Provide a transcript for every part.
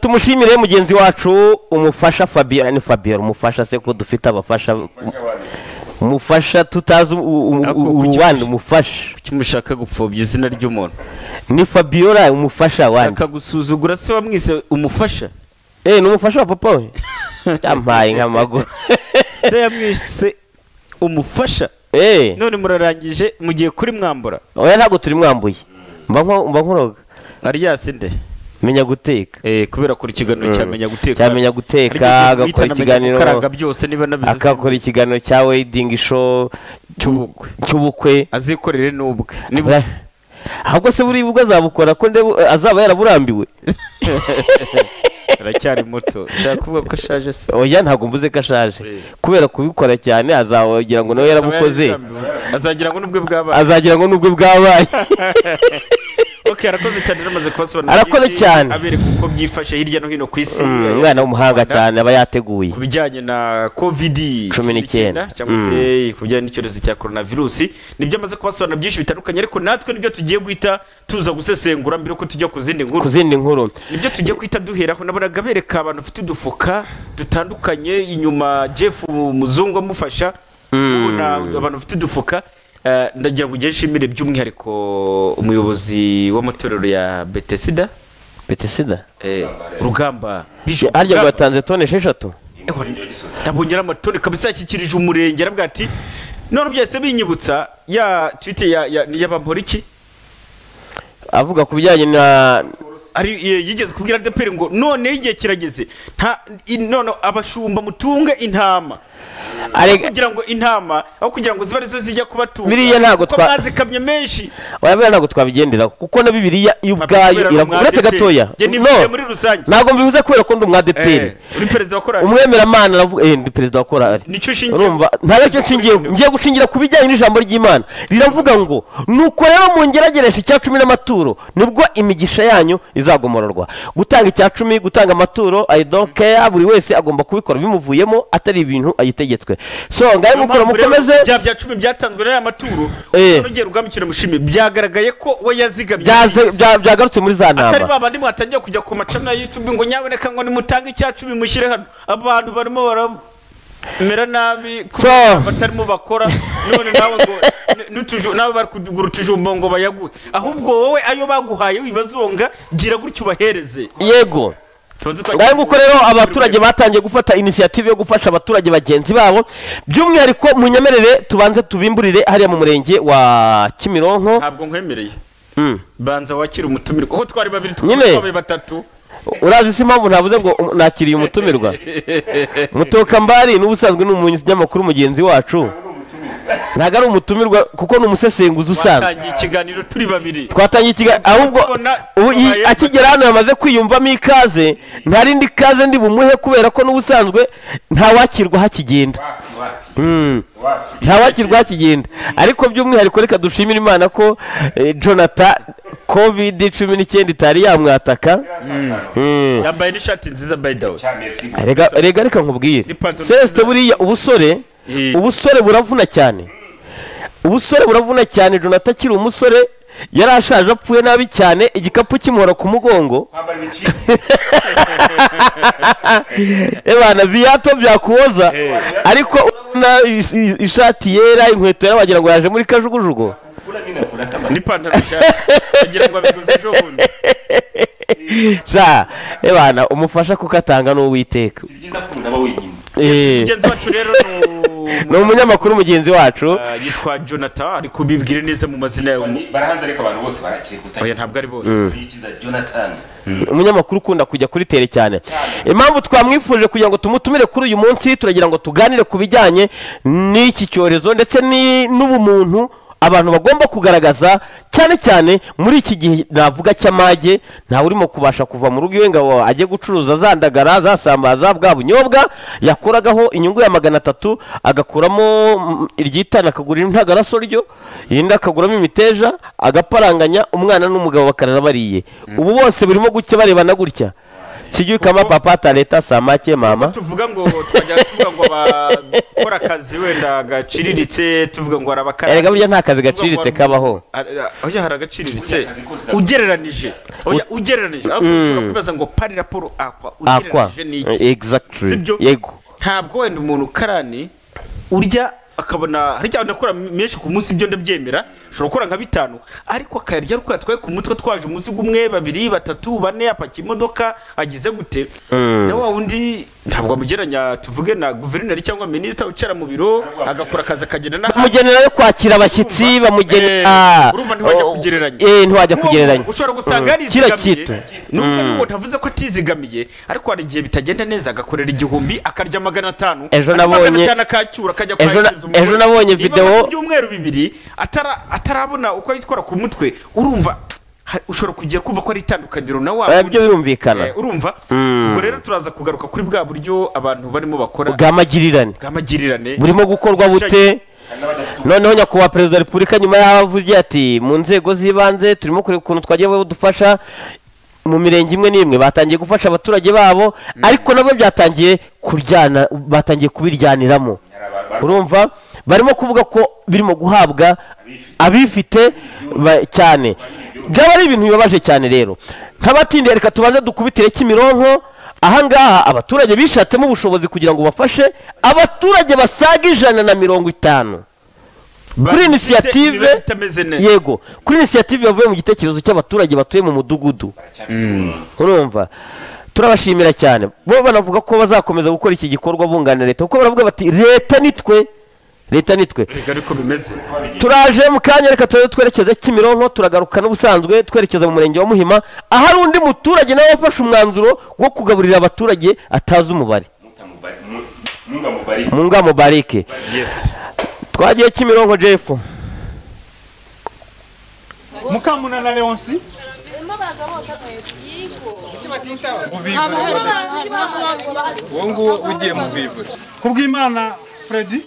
tumushimire mugenzi wacu umufasha fabiola ni fabiola umufasha se ko dufite abafasha umufasha tutazi uwandi umufasha kuki mushaka gupfobya izina ry'umuntu ni fabiola umufasha wandi shaka gusuzugura se wamwise umufasha eee ni umufasha wa papa we yampaye nk'amaguru se yamwise umufasha eee none murarangije mugiye kuri mwambura oya ntabwo turi mwambuye mba nko- mba nkoroga aryasi nde menya guteka Eh, kubera kuri ikiganiro cyamenya guteka cyamenya guteka Ariko agakora guhita anamenya ikiganiro gukaranga byose niba nabizi akakora ikiganiro cya wedingi show cy'ubukwe cy'ubukwe azikorere n'ubwe niba Ra- ahubwo se buriya ubwo azabukora ko ndebu- azaba yaraburambiwe aracyari muto ushaka kuvuga ko ashaje se oya ntabwo mvuze ko ashaje Eh. kubera kubikora cyane azagira ngo nawe yarabukoze azagira ngo n'ubwe bwabaye azagira ngo nubwo bwabaye okay arakoze cyane namaze kubasobanurira Arakoze byinshi, cyane. abereka uko byifashe hirya no hino ku isi Mm, umwana w'umuhanga cyane aba yateguye ku bijyanye na covid Cumi n'icyenda. cyangwa se ku bijyanye n'icyorezo cya coronavirus nibyo amaze kubasobanura byinshi bitandukanye ariko natwe nibyo tugiye guhita tuza gusesengura mbere yuko tujya ku zindi nkuru ku zindi nkuru nibyo tugiye guhita duheraho nabonaga bereka abantu bafite udufuka dutandukanye inyuma jeff umuzungu amufasha ubona abantu bafite udufuka eh, ndagira ngo ugende ushimire by'umwihariko umuyobozi w'amatorero ya betesida betesida eh, rugamba harya ngo yatanze toni esheshatu Ewa, nabonye amatoni kabisa yakikirije umurenge aravuga ati none byahise binyibutsa ya twite ya ya ya bamporiki avuga ku bijyanye na ari ye- yigeze kubwira adeperi ngo none igihe kirageze nta i- none abashumba mutunge intama arega kugira ngo intama aho kugira ngo zibe arizo zijya kubatunga Biriya ntabwo kuko twa- mwazikamye menshi wabera ntabwo twabigenderaho kuko na bibiliya iyo ubwayo iravuga uretse gatoya njye nivuye muri no rusange ntabwo mbivuze kubera ko ndi umwadeperi Eh, uri perezida wa korali umwemeramana aravuga eh ndi perezida wa korali nicyo ushingiyeho urumva nta nacyo nshingiyeho ngiye gushingira ku bijyanye n'ijambo ry'imana riravuga ngo nuko rero mungeragereshe icya cumi n'amaturo nibwo imigisha yanyu izagomororwa gutanga icya cumi gutanga amaturo i don't care buri wese agomba kubikora bimuvuyemo atari ibintu ayitegetswe so ngahe Niyo mukora mpamvu rero mukomeze bya bya cumi byatanzwe n'aya maturo Eh. nogera ubwambukira mushimi byagaragaye ko we yazigamye Byaze- bya- byagarutse muri za atari ntama ba bandi mwatangiye kujya ku macana ya youtube ngo nyaboneka ngo nimutange icya cumi mushyire hano abantu barimo baramera nabi kubera batarimo bakora none nawe ngo n- n'utuju- nawe bari kugura utujumba ngo bayaguhe ahubwo wowe ayo baguhaye wibazonga gira gutya ubahereze yego Tubanze ngahe nguko rero twagiye- abaturage batangiye gufata inisiyative yo gufasha abaturage bagenzi babo by'umwihariko munyemerere tubanze tubimburire hariya mu murenge wa kimironko ntabwo nkwemereye Mm. banza wakire umutumirwa aho twari babiri Nyine. twari batatu urazi si impamvu navuze ngo um- nakiriye umutumirwa mutoka mbari n'ubusanzwe ni umunyamakuru mugenzi wacu ntabwo ari umutumirwa kuko ni umusesenguzi usanzwe watangiye ikiganiro turi babiri twatangiye ikiganiro ahubwo Tubona- ubu iyi- tubayeho. akigera hano yamaze kwiyumvamo ikaze nta rindi kaze ndi bumuhe kubera ko n'ubusanzwe ntawakirwa hakigenda Mm. ntawakirwa hakigenda ariko by'umwihariko reka dushimire imana ko eh, jonathan covid cumi n'icyenda itari yamwataka Mm. yambaye n'ishati nziza by the way Erega- erega reka nkubwire N'ipantaro celeste nziza. buriya ubusore Eh. ubusore buravuna cyane ubusore buravuna cyane jonathan akiri umusore yari ashaje apfuye nabi cyane igikapu kimuhora ku mugongo ebana biyato byakuboza ariko urabona is- is- ishati yera inkweto yera wagira ngo yaje muri kajugujugu n'ipantaro nshya kugira ngo abiguze ejo bundi ja ebana umufasha kuko atanga n'uwiteka Eh. mugenzi wacu rero ni umunyamakuru mugenzi wacu ni yitwa jonathan ari kubibwira neza mu mazina yawe barahanze ariko abantu bose barakiri oya gutangira ntabwo ari bose bikiza jonathan umunyamakuru ukunda kujya kuri tere cyane impamvu twamwifuje kugira ngo tumutumire kuri uyu munsi turagira ngo tuganire ku bijyanye n'iki cyorezo ndetse ni- n'ubumuntu abantu bagomba kugaragaza cyane cyane muri iki gihe navuga cy'amage ntawe urimo kubasha kuva mu rugo iwe ngo ajye gucuruza za ndagara za sambaza bwa bunyobwa yakuragaho inyungu ya magana atatu agakuramo mm, iryitana akagura intagaraso ryo irindi akaguramo imiteja agaparanganya umwana n'umugabo bakarara bariye ubu bose burimo gucya barebana gutya sijui kama Kuko- papa ataleta samaki mama tuvuga ngo twajya tuvuga ngo abakora akazi wenda gaciriritse tuvuga ngo hari abakara erega burya nta kazi gaciritse kabaho oya hari agaciriritse Akazi kose gaciriritse. ugereranije oya ugereranije ahubwo ushobora kwibaza ngo pari raporo akwa akwa ugereranije ni iki exactly Sibyo? yego ntabwo wenda umuntu karani urya akabona harya ndakora menshi ku munsi ibyo ndabyemera ushobora gukora nka bitanu ariko akayarya ariko yatwaye ku mutwe twaje umuzigo umwe babiri batatu bane apakiye imodoka agize gute na wa wundi ntabwo amugereranya tuvuge na guverineri cyangwa minisita wicara mu biro agakora akazi akagenda n'ahandi bamugenera yo kwakira abashyitsi Eh, bamugenera urumva ntiwajya kugereranya eh ntiwajya Nk'uwo kugereranya ushobora gusanga Mm. kira yarizigamiye kitu nubwo nubwo ntavuze ko atizigamiye ariko hari igihe bitagenda neza agakorera igihumbi akarya magana atanu Ejo ariko magana nabonye- atanu akacyura akajya ejo na- kwakiriza umugore. ejo nabonye Niba video- amaze ibyumweru bibiri atara- atarabona uko yitwara ku mutwe urumva ha- ushobora kugira kumva ko ari itandukaniro na wa Eh, byo birumvikana Eh, urumva ubwo rero turaza kugaruka kuri bwa buryo abantu barimo bakora bw'amagirirane bw'amagirirane burimo gukorwa bute hari n'abadafite ubu- noneho nyakubahwa perezida wa repubulika nyuma y'aho avugiye ati mu nzego z'ibanze turimo kureba ukuntu twagiye badufasha mu mirenge imwe n'imwe batangiye gufasha abaturage babo ariko nabo byatangiye kuryana batangiye kubiryaniramo urumva barimo kuvuga ko birimo guhabwa abifite ba- cyane byaba ari ibintu bibabaje cyane rero nk'abatindiye reka tubanze dukubitire kimironko ahangaha abaturage bishatsemo ubushobozi kugira ngo bafashe abaturage basaga ijana na mirongo itanu kuri inisiyative itameze neza yego kuri inisiyative yavuye mu gitekerezo cy'abaturage batuye mu mudugudu urumva turabashimira cyane bo banavuga ko bazakomeza gukora iki gikorwa bunganira leta kuko baravuga bati leta nitwe leta nitwe Erega ariko bimeze turaje mu kanya reka turaze twerekeze kimironko turagaruka n'ubusanzwe twerekeza mu murenge wa muhima ahari undi muturage nawe wafashe umwanzuro wo kugaburira abaturage atazi umubare mutamubari- mu- mungamubari mu ngamo barike yes twagiye kimironko jefu mukamunana leonsi uwo nguwo ugiye mu bivure kubwimana fredi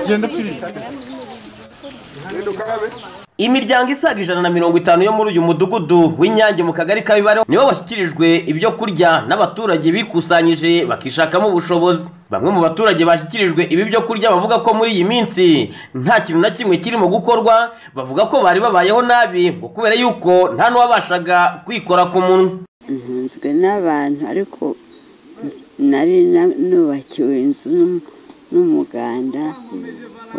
genda filipe imiryango isaga ijana na mirongo itanu yo muri uyu mudugudu w'inyange mu kagari ka bibareho nibo bashyikirijwe ibyo kurya n'abaturage bikusanyije bakishakamo ubushobozi bamwe mu baturage bashyikirijwe ibi byo kurya bavuga ko muri iyi minsi nta kintu na kimwe kirimo gukorwa bavuga ko bari babayeho nabi ngo kubera yuko nta n'uwabashaga kwikora ku munwa ntunzwe n'abantu ariko nari na- nubakiwe inzu n'um- n'umuganda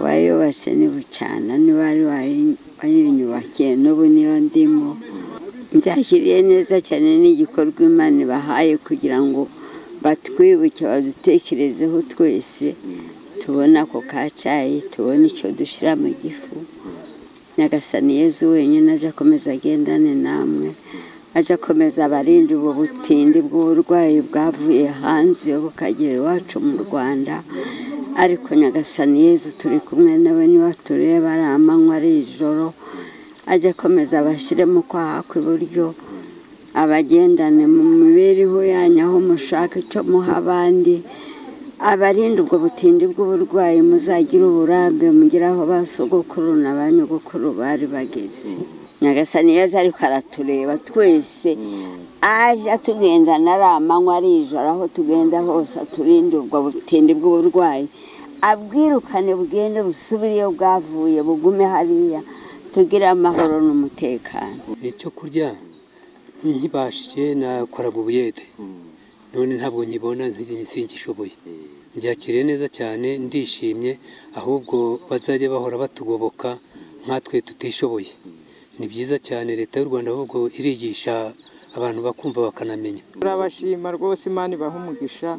wayubatse ni bucana niba wari wayi- wayinyubakiye n'ubu niyo ndimo byakiriye neza cyane n'igikorwa imana ibahaye kugira ngo batwibuke badutekerezeho twese tubone ako kacayi tubone icyo dushyira mu gifu nyagasani yezu wenyine aje akomeza agendane namwe aje akomeza abarinde ubu butindi bw'uburwayi bwavuye hanze bukagera iwacu mu rwanda ariko nyagasani yezu turi kumwe nawe niba tureba ari amanywa ari ijoro ajye akomeza abashyiremo kwaha kw'iburyo abagendane mu mibereho yanyu aho mushaka icyo muha abandi abarinda ubwo butindi bw'uburwayi muzagire uburambe mugire aho ba sogokuru na ba nyogokuru bari bageze nyagasani yeza ariko aratureba twese aje atugendana ari amanywa ari ijoro aho tugenda hose aturinde ubwo butindi bw'uburwayi abwirukane bugende busubire iyo bwavuye bugume hariya tugire amahoro n'umutekano icyo kurya nkibashije nakora mu buyede none ntabwo nkibona nti- singishoboye byakiriye neza cyane ndishimye ahubwo bazajya bahora batugoboka nkatwe tutishoboye ni byiza cyane leta y'u rwanda ahubwo irigisha abantu bakumva bakanamenya turabashima rwose imana ibaha umugisha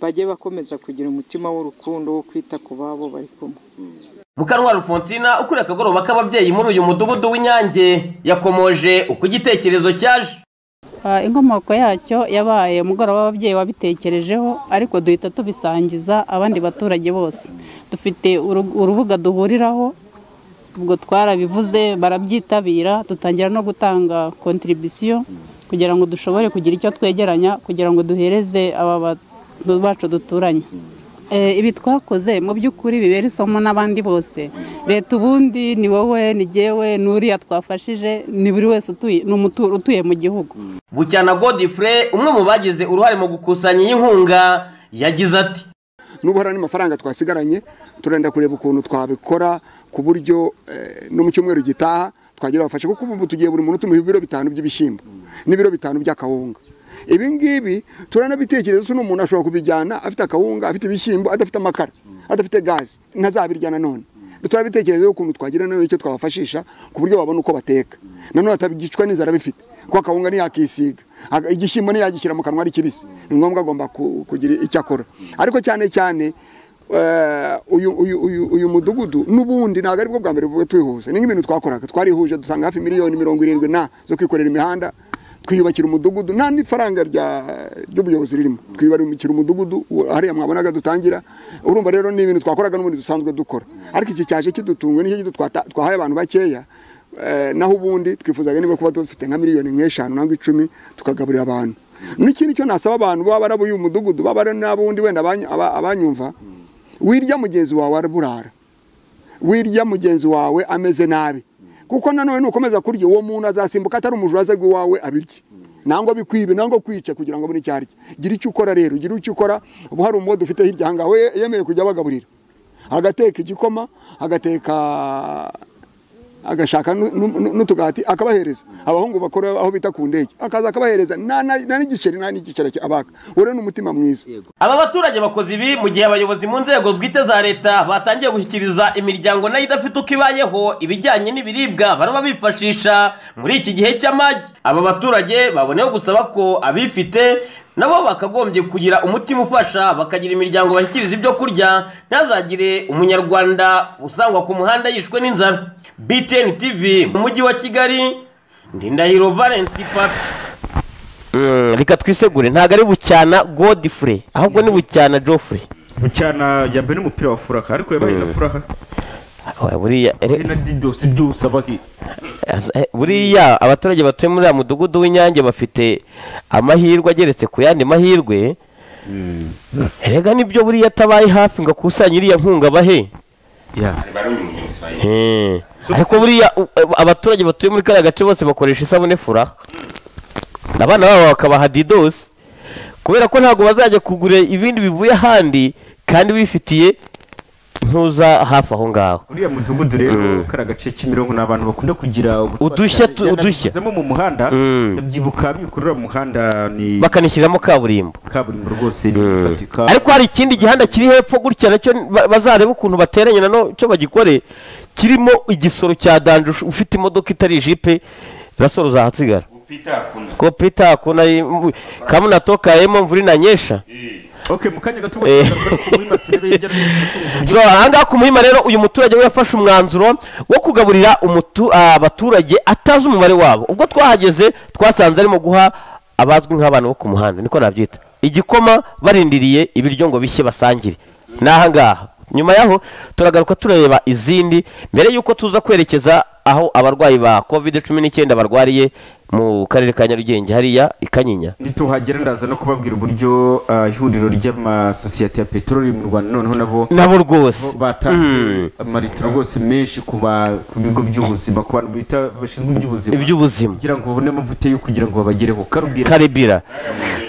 bajye bakomeza kugira umutima w'urukundo wo kwita ku babo bari kumwe Mukanwa Alphonsina ukuriye akagoroba k'ababyeyi muri uyu mudugudu w'Inyange yakomoje uko igitekerezo cyaje Ah, inkomoko yacyo yabaye umugoroba w'ababyeyi wabitekerejeho ariko duhita tubisangiza abandi baturage bose dufite uru- urubuga duhuriraho ubwo twarabivuze barabyitabira dutangira no gutanga kontribisiyo kugira ngo dushobore kugira icyo twegeranya kugira ngo duhereze aba bantu bacu duturanye eh, ibi twakoze mu by'ukuri bibera isomo n'abandi bose leta ubundi ni wowe ni jyewe n'uriya twafashije ni buri wese utuye ni umutu- utuye mu gihugu bucyana godifure umwe mu bagize uruhare mu gukusanya iyi nkunga yagize ati n'ubu hari andi mafaranga twasigaranye turenda kureba ukuntu twabikora ku buryo eh, no mu cyumweru gitaha twagira abafasha kuko ubu tugiye buri muntu tumuha ibiro bitanu by'ibishyimbo n'ibiro bitanu by'akawunga ibi ngibi turanabitekereza se n'umuntu ashobora kubijyana afite akawunga afite ibishyimbo adafite amakara adafite gazi ntazabirya nanone turabitekerezaho ukuntu twagira nanone icyo twabafashisha ku buryo babona uko bateka nanone atabigicwa n'inzara bifite kuko akawunga ntiyakisiga Aga- igishyimbo ntiyagishyira mu kanwa ari kibisi ni ngombwa agomba ku- kugira icyo akora ariko cyane cyane eh, uyu uyu uyu uyu mudugudu n'ubundi ntabwo aribwo bwa mbere buba twihuse ni nk'ibintu twakoraga twarihuje dutanga hafi miliyoni mirongo irindwi na zo kwikorera imihanda twiyubakira umudugudu nta n'ifaranga rya- ry'ubuyobozi ririmo twiyubakira umudugudu uwo- hariya mwabonaga dutangira urumva rero ni ibintu twakoraga n'ubundi dusanzwe dukora ariko iki cyaje kidutunguye nicyo gito twata- twahaye abantu bakeya eh, naho ubundi twifuzaga niba kuba dufite nka miliyoni nk'eshanu nangwa icumi tukagaburira abantu n'ikindi cyo nasaba abantu baba ari ab'uyu mudugudu baba ari n'abundi wenda abanyu- aba- abanyumva wirya mugenzi wawe araburara wirya mugenzi wawe ameze nabi kuko nanone nukomeza kurya uwo muntu azasimbuka atari umujuraza rw'iwawe abirye nangwa bikwibe nangwa kwica kugira ngo abone icyo arya gira icyo ukora rero gira icyo ukora ubu hari umwodo ufite hirya ahangaha we yemerewe kujya abagaburira agateka igikoma agateka agashaka nu- nu- nu- n'utugati akabahereza abahungu bakora aho bita ku ndege akaza akabahereza nta na nta n'igiceri nta n'igiceri abaka uri n'umutima mwiza aba baturage bakoze ibi mu gihe abayobozi mu nzego bwite za leta batangiye gushyikiriza imiryango nayo idafite uko ibayeho ibijyanye n'ibiribwa baraba bifashisha muri iki gihe cy'amagi aba baturage baboneyeho gusaba ko abifite nabo bakagombye kugira umutima ufasha bakagira imiryango bashyikiriza ibyo kurya ntazagire umunyarwanda usangwa ku muhanda yishwe n'inzara btn tv mu mujyi wa kigali ndindahiro valence papi reka twisegure ntabwo ari bucyana godifure ahubwo ni bucyana jofure bucyana yambaye n'umupira wa furaka ariko yabaye na furaka buriya yabaye na didosi dusa baki aza- eh, buriya abaturage batuye muri uriya mudugudu w'inyange bafite amahirwe ageretse ku yandi mahirwe rega nibyo buriya atabaye hafi ngo akusanye iriya nkunga bahe Eh, ariko buriya u- eh, abaturage batuye muri kariya gace bose bakoresha isabune fura abana babo bakabaha didosi kubera ko ntabwo bazajya kugura ibindi bivuye ahandi kandi wifitiye ntuza hafi aho ngaho uriya mudugudu rero kari agace kimironko ni abantu bakunda kugira Udushya tu- udushya. zemo mu muhanda ndabyibuka bikurura mu muhanda ni bakanishyiramo kaburimbo kaburimbo rwose ni ifatika ariko hari ikindi gihanda kiri hepfo gutya nacyo ba- bazareba ukuntu bateranye nano cyo bagikore kirimo igisoro cya danje ush- ufite imodoka itari ijipe rasoro uzahasigara ko pita kuna kamu natokayemo mvura inanyesha ok mu kanya gato Eh. kuburima turebe hirya no hino so ahangaha ku muhima rero uyu muturage we yafashe umwanzuro wo kugaburira umutu- abaturage atazi umubare wabo ubwo twahageze twasanze arimo guha abazwi nk'abantu bo ku muhanda niko nabyita igikoma barindiriye ibiryo ngo bishye basangire ni ahangaha nyuma yaho turagaruka turareba izindi mbere y'uko tuza kwerekeza aho abarwayi ba covid cumi n'icyenda barwariye mu karere ka nyarugenge hariya i kanyinya nituhagera ndaza no kubabwira uburyo ah, ihuriro ry'amasosiyete ya peteroli mu rwanda noneho nabo nabo rwose bo batanze amaritiro rwose menshi ku ba- ku bigo by'ubuzima ku bantu bita bashinzwe iby'ubuzima iby'ubuzima kugira ngo babone amavuta yo kugira ngo babagereho karubwira karibira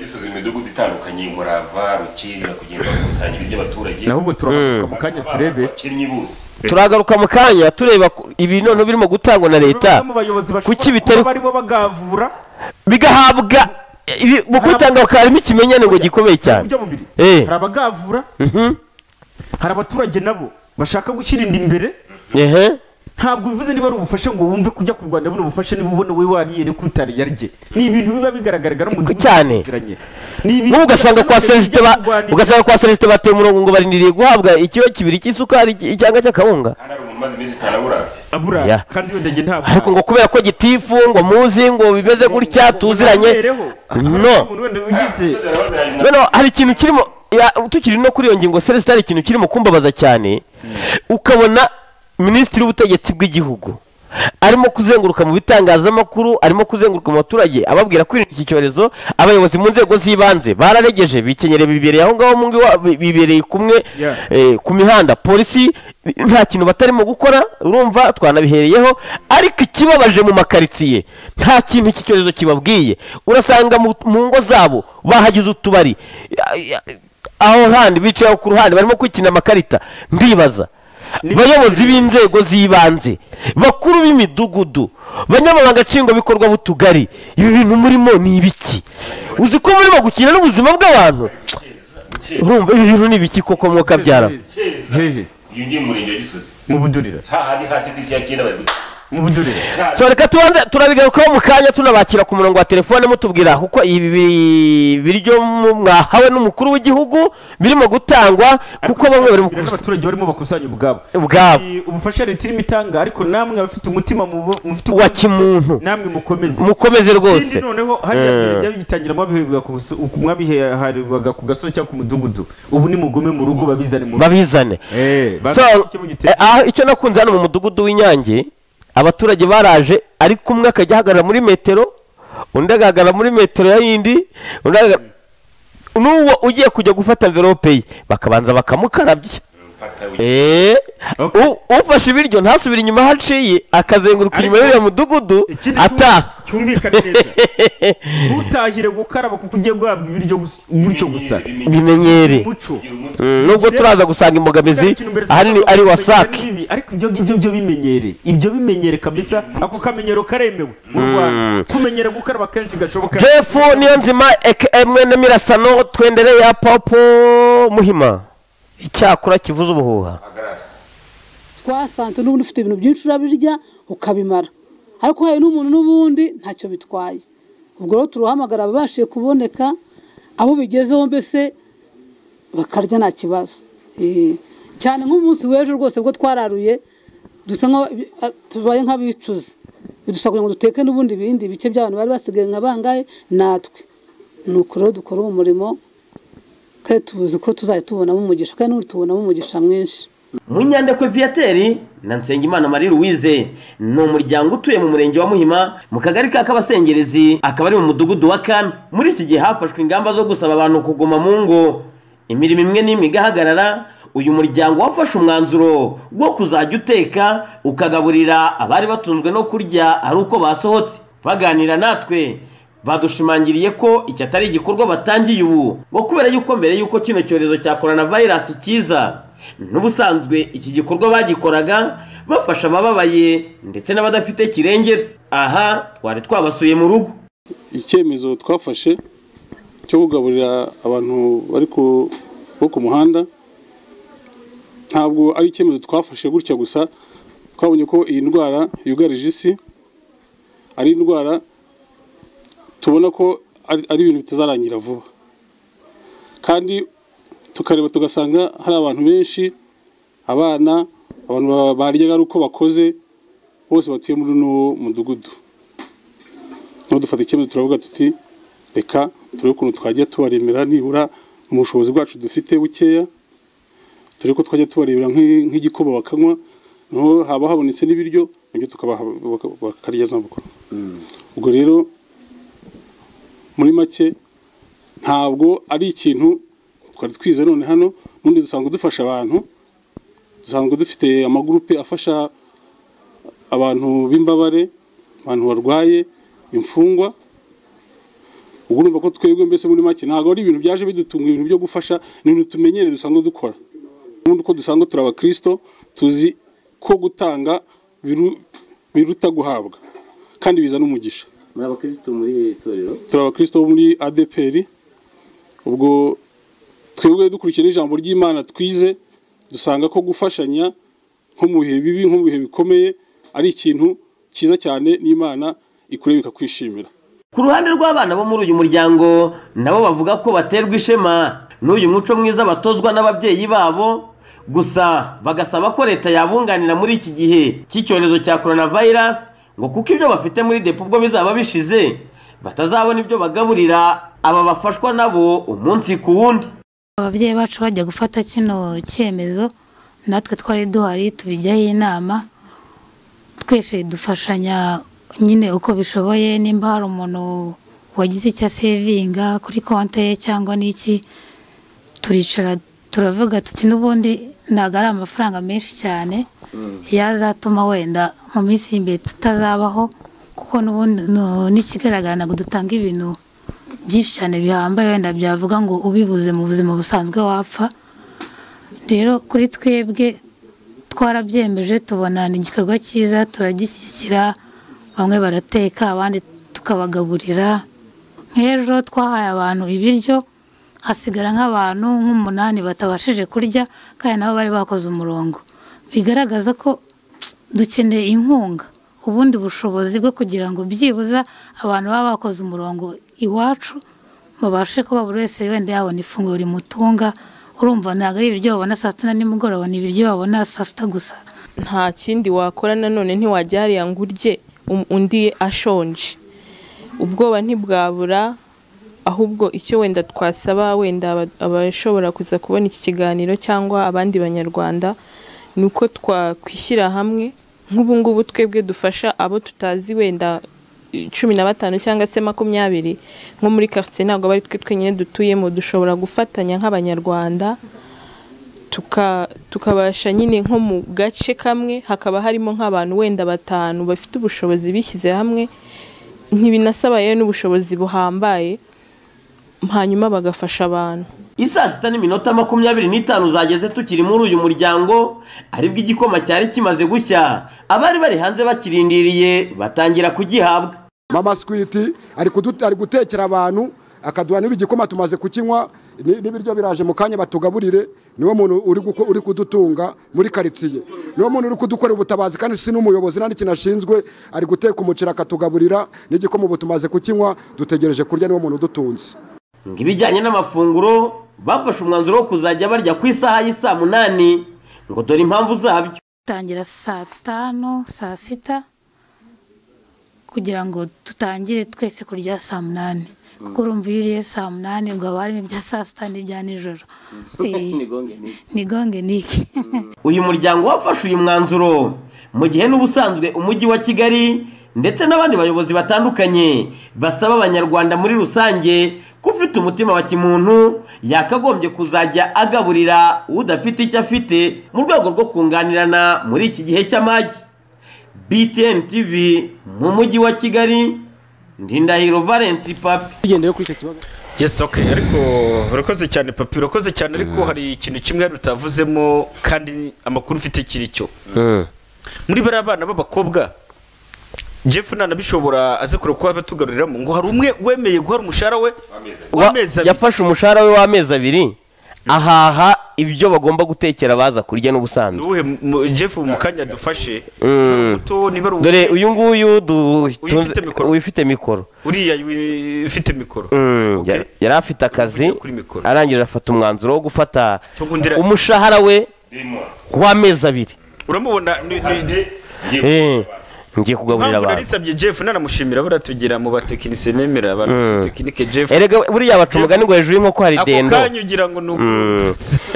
gisoza imidugudu itandukanye murava rukirira kugenda bakusanya iby'abaturage naho ubwo turamanuka mu kanya turebe bakinnyi bose turagaruka mu kanya tureba ku- ibi noneho birimo gutangwa na leta bamwe mu bayobozi kuki bashobora bitari kuba barimo bagavura bigahabwa ibi- mu kubitanga bakaba harimo ikimenyane ngo gikomeye cyane uburyo bubiri Eh. hari abagavura Mhm. hari abaturage nabo bashaka gushyira inda imbere Ehe. ntabwo bivuze niba ari ubufasha ngo wumve kujya kurwanya buno bufasha niba ubona wowe wariye ariko utari yarye ni ibintu biba bigaragara no mu gihugu Cyane. tuziranye. Ni ibintu nk'ubu ugasanga bigaragara no kwa mu selesite gihugu ba- turwanira. ugasanga kwa selesite bateye umurongo ngo barindiriye guhabwa ikiro kibiri cy'isukari iki- cyangwa cy'akawunga hano hari umuntu umaze iminsi itanu abura abura Ya. kandi wenda njye ntabwo ariko ngo kubera ko gitifu ngo muzi ngo bimeze gutya tuziranye Ntabereho. no umuntu wenda ugize Noneho hari ikintu kirimo ya- tukiri no kuri iyo ngingo selesite hari ikintu kirimo kumbabaza cyane ukabona minisitiri w'ubutegetsi bw'igihugu arimo kuzenguruka mu bitangazamakuru arimo kuzenguruka mu baturage ababwira kwirinda iki cyorezo abayobozi mu nzego z'ibanze bararegeje bikenyere bibereye aho ngaho mu ngo iwabo, bi- bibereye kumwe Yeah. eh, ku mihanda polisi nta kintu batarimo gukora urumva twanabihereyeho ariko ikibabaje mu makaritsiye nta kintu iki cyorezo kibabwiye urasanga mu mu ngo zabo bahagize utubari aho handi bicaye aho ku ruhande barimo kwikina amakarita ndibaza bayobozi b'inzego z'ibanze bakuru b'imidugudu banyamabanga nshingwabikorwa b'utugari ibi bintu murimo ni ibiki uzi ko murimo gukina n'ubuzima bw'abantu urumva ibi bintu ni ibiki koko mwuka byara keza iyo ugiye mu murenge wa gisozi mu budurira hahandi hasi ku isi ya kera bari mu budurira so reka tubanze turabigarukaho mu kanya tunabakira ku murongo wa telefone mutubwira kuko ibi bi- biryo mu- mwahawe n'umukuru w'igihugu birimo gutangwa kuko bamwe bari mu abaturage barimo bakusanya ubwabo ubwabo Ni ubufasha leta irimo itanga ariko namwe abafite umutima mubo- mufite wa kimuntu namwe mukomeze mukomeze rwose Ikindi noneho hariya mbere byabyitangira mwabiherwaga ku gaso- ku- mwabiherwaga ku gasozi cyangwa ku mudugudu ubu nimugume mu rugo babizane mu rugo babizane Eh, So, babishyike mu gitebo. eh, aho- icyo nakunze hano mu mudugudu w'inyange abaturage baraje ariko umwe akajya ahagarara muri metero undi agahagarara muri metero ya yindi undi agahagarara n'uwo ugiye kujya gufata mverope ye bakabanza bakamukarabya Eh, u- ufashe ibiryo ntasubire inyuma haciye akazenguruka inyuma y'uriya mudugudu ataha cyumvikane neza ntutahire gukaraba kuko ugiye guhabwa ibiryo gusa- gutyo gusa bimenyere Umuco. Mm, nubwo turaza gusanga imbogamizi ahanini ari wasake Bibi, ariko ibyo ngibyo byo bimenyere ibyo bimenyere kabisa ako kamenyero karemewe mu rwanda kumenyera gukaraba kenshi gashoboka jefu niyo nzima aka mwene mirasano twendereye ya papo muhima icyakora kivuza ubuhuha twasanze n'ubundi ufite ibintu byinshi urabirya ukabimara ariko uhaye n'umuntu n'ubundi ntacyo bitwaye ubwo rero turahamagara ababashije kuboneka abo bigezeho mbese bakarya nta kibazo Eh, cyane nk'umunsi w'ejo rwose ubwo twararuye dusa nkaho ibi- a- tubaye nk'abicuza bidusaba kugira ngo duteke n'ubundi bindi bice by'abantu bari basigaye nka bangahe natwe ni uko rero dukora uwo murimo kandi tuzi ko tuzajya tubonamo umugisha kandi n'ubu tubonamo umugisha mwinshi munyandekwe viyateri na nsengimana marie louise ni umuryango utuye mu murenge wa muhima mu kagari ka kabasengerezi akaba ari mu mudugudu wa kane muri iki gihe hafashwe ingamba zo gusaba abantu kuguma mu ngo imirimo imwe n'imwe igahagarara uyu muryango wafashe umwanzuro wo kuzajya uteka ukagaburira abari batunzwe no kurya ari uko basohotse baganira natwe badushimangiriye ko iki atari igikorwa batangiye ubu ngo kubera yuko mbere yuko kino cyorezo cya coronavirus kiza n'ubusanzwe iki gikorwa bagikoraga bafasha abababaye ndetse n'abadafite kirengera aha twari twabasuye mu rugo icyemezo twafashe cyo kugaburira abantu bari ku- bo ku muhanda ntabwo ari icyemezo twafashe gutya gusa twabonye ko iyi ndwara yugarije isi ari indwara tubona ko ari ari ibintu bitazarangira vuba kandi tukareba tugasanga hari abantu benshi abana abantu ba- baryaga ari uko bakoze bose batuye muri uno mudugudu niho dufata icyemezo turavuga tuti reka turebe ukuntu twajya tubaremera nibura mu bushobozi bwacu dufite bukeya turebe ko twajya tubarebera nk'i- nk'igikoma bakanywa naho haba habonetse n'ibiryo nabyo tukabaha baka- bakarya nabwo ubwo rero muri make ntabwo ari ikintu twari twize none hano n'ubundi dusanzwe dufasha abantu dusanzwe dufite amagurupe afasha abantu b'imbabare abantu barwaye imfungwa ubwo urumva ko twebwe mbese muri make ntabwo ari ibintu byaje bidutunga ibintu byo gufasha ni ibintu tumenyere dusanzwe dukora n'ubundi uko dusanzwe turi abakristo tuzi ko gutanga biru- biruta guhabwa kandi bizana umugisha muri abakirisitu muri iri torero turi abakristo bo muri adeperi ubwo twebwe dukurikije ijambo ry'imana twize dusanga ko gufashanya nko mu bihe bibi nko mu bihe bikomeye ari ikintu cyiza cyane n'imana ikureba ikakwishimira ku ruhande rw'abana bo muri uyu muryango nabo bavuga ko baterwa ishema n'uyu muco mwiza batozwa n'ababyeyi babo gusa bagasaba ko leta yabunganira muri iki gihe cy'icyorezo cya coronavirus ngo kuko ibyo bafite muri depo ubwo bizaba bishize batazabona ibyo bagaburira aba bafashwa nabo umunsi ku wundi ababyeyi bacu bajya gufata kino cyemezo natwe twari duhari tubijyaho inama twese dufashanya nyine uko bishoboye nimba hari umuntu wagize icyo asevinga kuri konti ye cyangwa n'iki turicara turavuga tuti n'ubundi ntabwo ari amafaranga menshi cyane yazatuma wenda mu minsi y'imbere tutazabaho kuko n'ubundi nu- n'ikigaragara ntabwo dutanga ibintu byinshi cyane bihambaye wenda byavuga ngo ubibuze mu buzima busanzwe wapfa rero kuri twebwe twarabyemeje tubona ni igikorwa cyiza turagishyigikira bamwe barateka abandi tukabagaburira nk'ejo twahaye abantu ibiryo hasigara nk'abantu nk'umunani batabashije kurya kandi nabo bari bakoze umurongo bigaragaza ko dukeneye inkunga ubundi bushobozi bwo kugira ngo byibuze abantu baba bakoze umurongo iwacu babashe kuba buri wese wenda yabona ifunguro rimutunga urumva ntabwo ari ibiryo babona saa sita na nimugoroba ni ibiryo babona saa sita gusa nta kindi wakora nanone ntiwajya hariya ngo urye um- undi ashonje ubwoba ntibwabura ahubwo icyo wenda twasaba wenda aba- abashobora kuza kubona iki kiganiro cyangwa abandi banyarwanda ni uko twakwishyira hamwe nk'ubu ngubu twebwe dufasha abo tutazi wenda cumi na batanu cyangwa se makumyabiri nko muri karitsiye ntabwo aba ari twe twenyine dutuyemo dushobora gufatanya nk'abanyarwanda tuka- tukabasha nyine nko mu gace kamwe hakaba harimo nk'abantu wenda batanu bafite ubushobozi bishyize hamwe ntibinasaba rero n'ubushobozi buhambaye hanyuma bagafasha abantu isaa sita n'iminota makumyabiri n'itanu zageze tukiri muri uyu muryango aribwo igikoma cyari kimaze gushya abari bari hanze bakirindiriye batangira kugihabwa mama sikwiti ari kudu- ari gutekera abantu akaduha niba igikoma tumaze kukinywa ni- n'ibiryo biraje mu kanya batugaburire niwo muntu uri guko- uri kudutunga muri karitsiye niwo muntu uri kudukorera ubutabazi kandi si n'umuyobozi nta n'ikintu ashinzwe ari guteka umuceri akatugaburira n'igikoma ubu tumaze kukinywa dutegereje kurya niwo muntu udutunze ngo ibijyanye n'amafunguro bafashe umwanzuro wo kuzajya barya ku isaha y'isaa munani ngo dore impamvu zabyo tangira saa tanu saa sita kugira ngo tutangire twese kurya saa munani kuko urumva iyo uriye saa munani ubwo haba harimo ibya saa sita n'ibya nijoro Eh, ni gonge niki uyu muryango wafashe uyu mwanzuro mu gihe n'ubusanzwe umujyi wa kigali ndetse n'abandi bayobozi batandukanye basaba abanyarwanda muri rusange ko ufite umutima wa kimuntu yakagombye kuzajya agaburira udafite icyo afite mu rwego rwo kunganirana muri iki gihe cy'amagi btn tv mu mujyi wa kigali ndindahiro valence papi tugendeye kuri icyo kibazo yes okay ariko urakoze cyane papi urakoze cyane ariko hari ikintu kimwe rutavuzemo kandi amakuru ufite kiri cyo muri bariya bana b'abakobwa jeff ntanabishobora aze kureba kuba batugaruriramo ngo hari umwe wemeye guhara umushahara we w'amezi abiri yafashe umushahara we w'amezi abiri ahaha ibyo bagomba gutekera baza kurya n'ubusanzwe uwuhe mu- jeff mu kanya dufashe Mm. muto niba ari uwo- dore uyu nguyu du- Uyifite mikoro. uyifite mikoro uriya wi- ufite mikoro Mm, ya- yari afite akazi arangije afata umwanzuro wo gufata Tugundira- umushahara we w'amezi abiri uramubona ni- ni- Eh, ngiye kugaburira impamvu abantu narisabye jeff nanamushimira baratugira mu batekinisiye nemera Mm. abatekinike jeff erega buriya baca umugani ngo hejuru y'inkoko hari ako dendo kanya ugira ngo ni uku- Mm.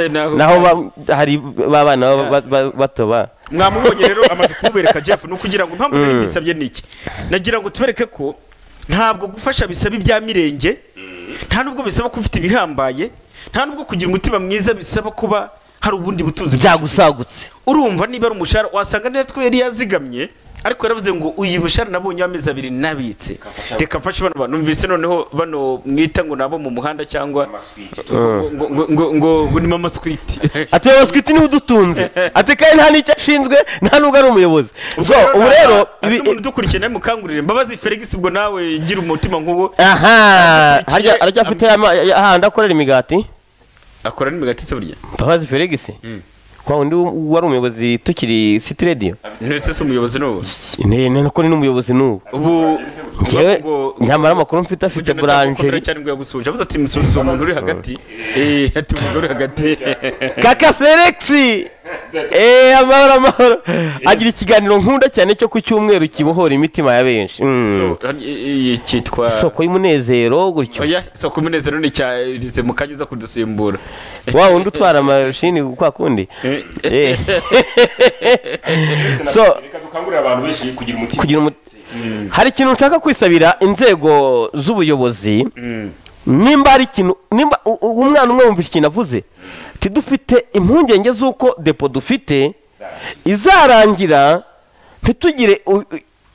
Naho- naho ba- hari ba bana ba- ba- ba- bato ba mwamubonye rero amaze kumubereka jeff ni ukugira ngo impamvu nari Mm. mbisabye ni iki nagira ngo tubereke ko ntabwo gufasha bisaba ibya mirenge nta nubwo bisaba ko ufite ibihambaye nta nubwo kugira umutima mwiza bisaba kuba hari ubundi butunzi byagusagutse urumva niba ari umushahara wasanga neza ko yari yazigamye ariko yaravuze ngo uyu mushahara nabonye w'amezi abiri nabitse reka mfashe bano bantu numvise noneho bano mwita ngo nabo mu muhanda cyangwa ngo- ngo- ngo- ngo- ngo- ngo ni mama squiti ati mama squiti niwe udutunze ati kandi nta n'icyo ashinzwe nta n'ubwo ari umuyobozi so ubu rero hari n'umuntu udukurikiye nawe mukangurire mbabazi felix ubwo nawe gira umutima nk'uwo aha harya harya afite ya ma- ya- hahandi akorera imigati akora n'imigati se burya mbabazi felix kwa wundi w- wari umuyobozi tukiri city radio ntese si umuyobozi n'ubu ne ne ko ni n'umuyobozi n'ubu ubu njyewe nyamara amakuru mfite afite Komera buranjeri cyane ngo yagusuje avuze ati musubize uwo muntu uri hagati eh ati umuntu uri hagati kaka felix eee amahoro amahoro agira ikiganiro nkunda cyane cyo ku cyumweru kibohora imitima ya benshi Mm. cyitwa isoko y'umunezero gutyo oya isoko umunezero ni cya rize mu kanya uza kudusimbura wa wundi utwara amashini kwa kundi Eh. so reka dukangurire abantu benshi kugira umutima kugira umu- hari ikintu nshaka kwisabira inzego z'ubuyobozi nimba hari ikintu nimba u- u- umwana umwe wumva ikintu avuze ati dufite impungenge z'uko depo dufite izarangira ntitugire u- u-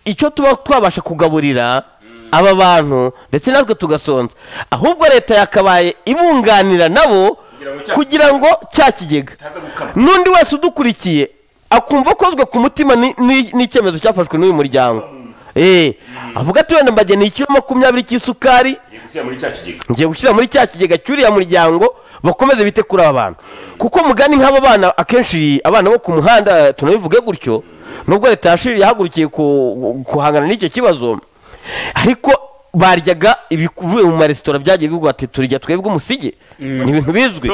icyo tuba twabasha kugaburira aba bantu ndetse natwe tugasonza ahubwo leta yakabaye ibunganira nabo kugira ngo cya kigega n'undi wese udukurikiye akumva akozwe ku mutima ni- ni- n'icyemezo cyafashwe n'uyu muryango Eh, avuga ati wenda mbageni ikiro makumyabiri cy'isukari gushyira muri cya kigega ngiye gushyira muri cya kigega cy'uriya muryango bakomeze bite kuri aba bantu kuko mugani nk'aba bana akenshi abana bo ku muhanda tunabivuge gutyo nubwo leta yashi- yahagurukiye ku- guhangana n'icyo kibazo ariko baryaga ibivuye mu maresitora byagiye bivugwa ati turya twebwe umusigi ni ibintu bizwi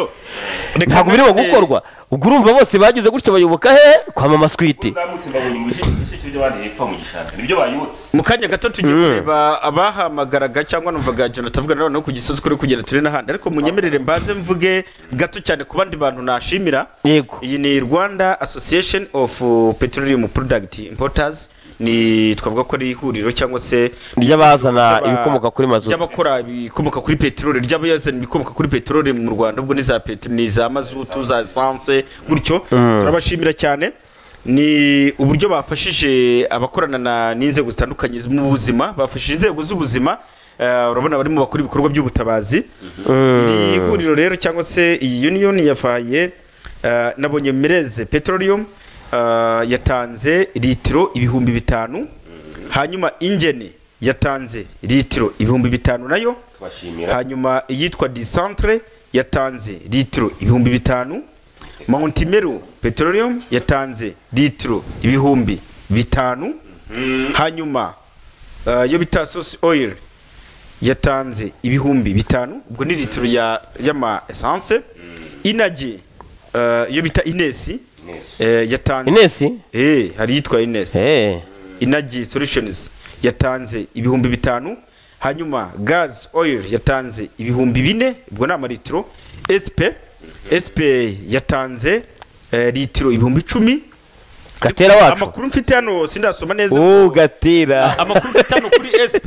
ntabwo birimo gukorwa ubwo urumva bose bagize gutyo bayoboka hehe kwa mama switi zamutse mbabonye ibisheke by'abandi hepfo mu gishanga nibyo bayibutse mu kanya gato tujya kureba abahamagaraga cyangwa numvaga jonathan avuga noneho ku gisozi kuri kugenda turi n'ahandi ariko munyemerere mbanze mvuge gato cyane ku bandi bantu nashimira yego iyi ni rwanda association of uh, petroleum product importers ni twavuga ko ari ihuriro cyangwa se ry'abazana ry'aba- ibikomoka kuri mazutu ry'abakora ibikomoka kuri peteroli ry'abayazana ibikomoka kuri peteroli mu rwanda ubwo ni za peteroli ni za mazutu za esanse gutyo Mm. turabashimira cyane ni uburyo bafashije abakorana na- n'inzego zitandukanye mu buzima bafashije inzego z'ubuzima eh, urabona barimo bakora ibikorwa by'ubutabazi iri huriro rero cyangwa se iyi union yafaye eh, nabonye mireze petroleum eh, yatanze litiro ibihumbi bitanu hanyuma ingene yatanze litiro ibihumbi bitanu nayo hanyuma iyitwa disantre yatanze litiro ibihumbi bitanu montimeru petroleum yatanze litiro ibihumbi bitanu hanyuma eh, yo bita sosi oil yatanze ibihumbi bitanu ubwo ni litiro ya y'ama esanse inage eh, yo bita inesi eh, yatanze inesi eh hari yitwa inesi eh inagi solutions yatanze ibihumbi bitanu hanyuma gas oil yatanze ibihumbi bine ubwo ni amalitiro sp sp yatanze eh, litiro ibihumbi icumi gatera wacu amakuru mfite hano sindasoma neza ubu gatera amakuru mfite hano kuri sp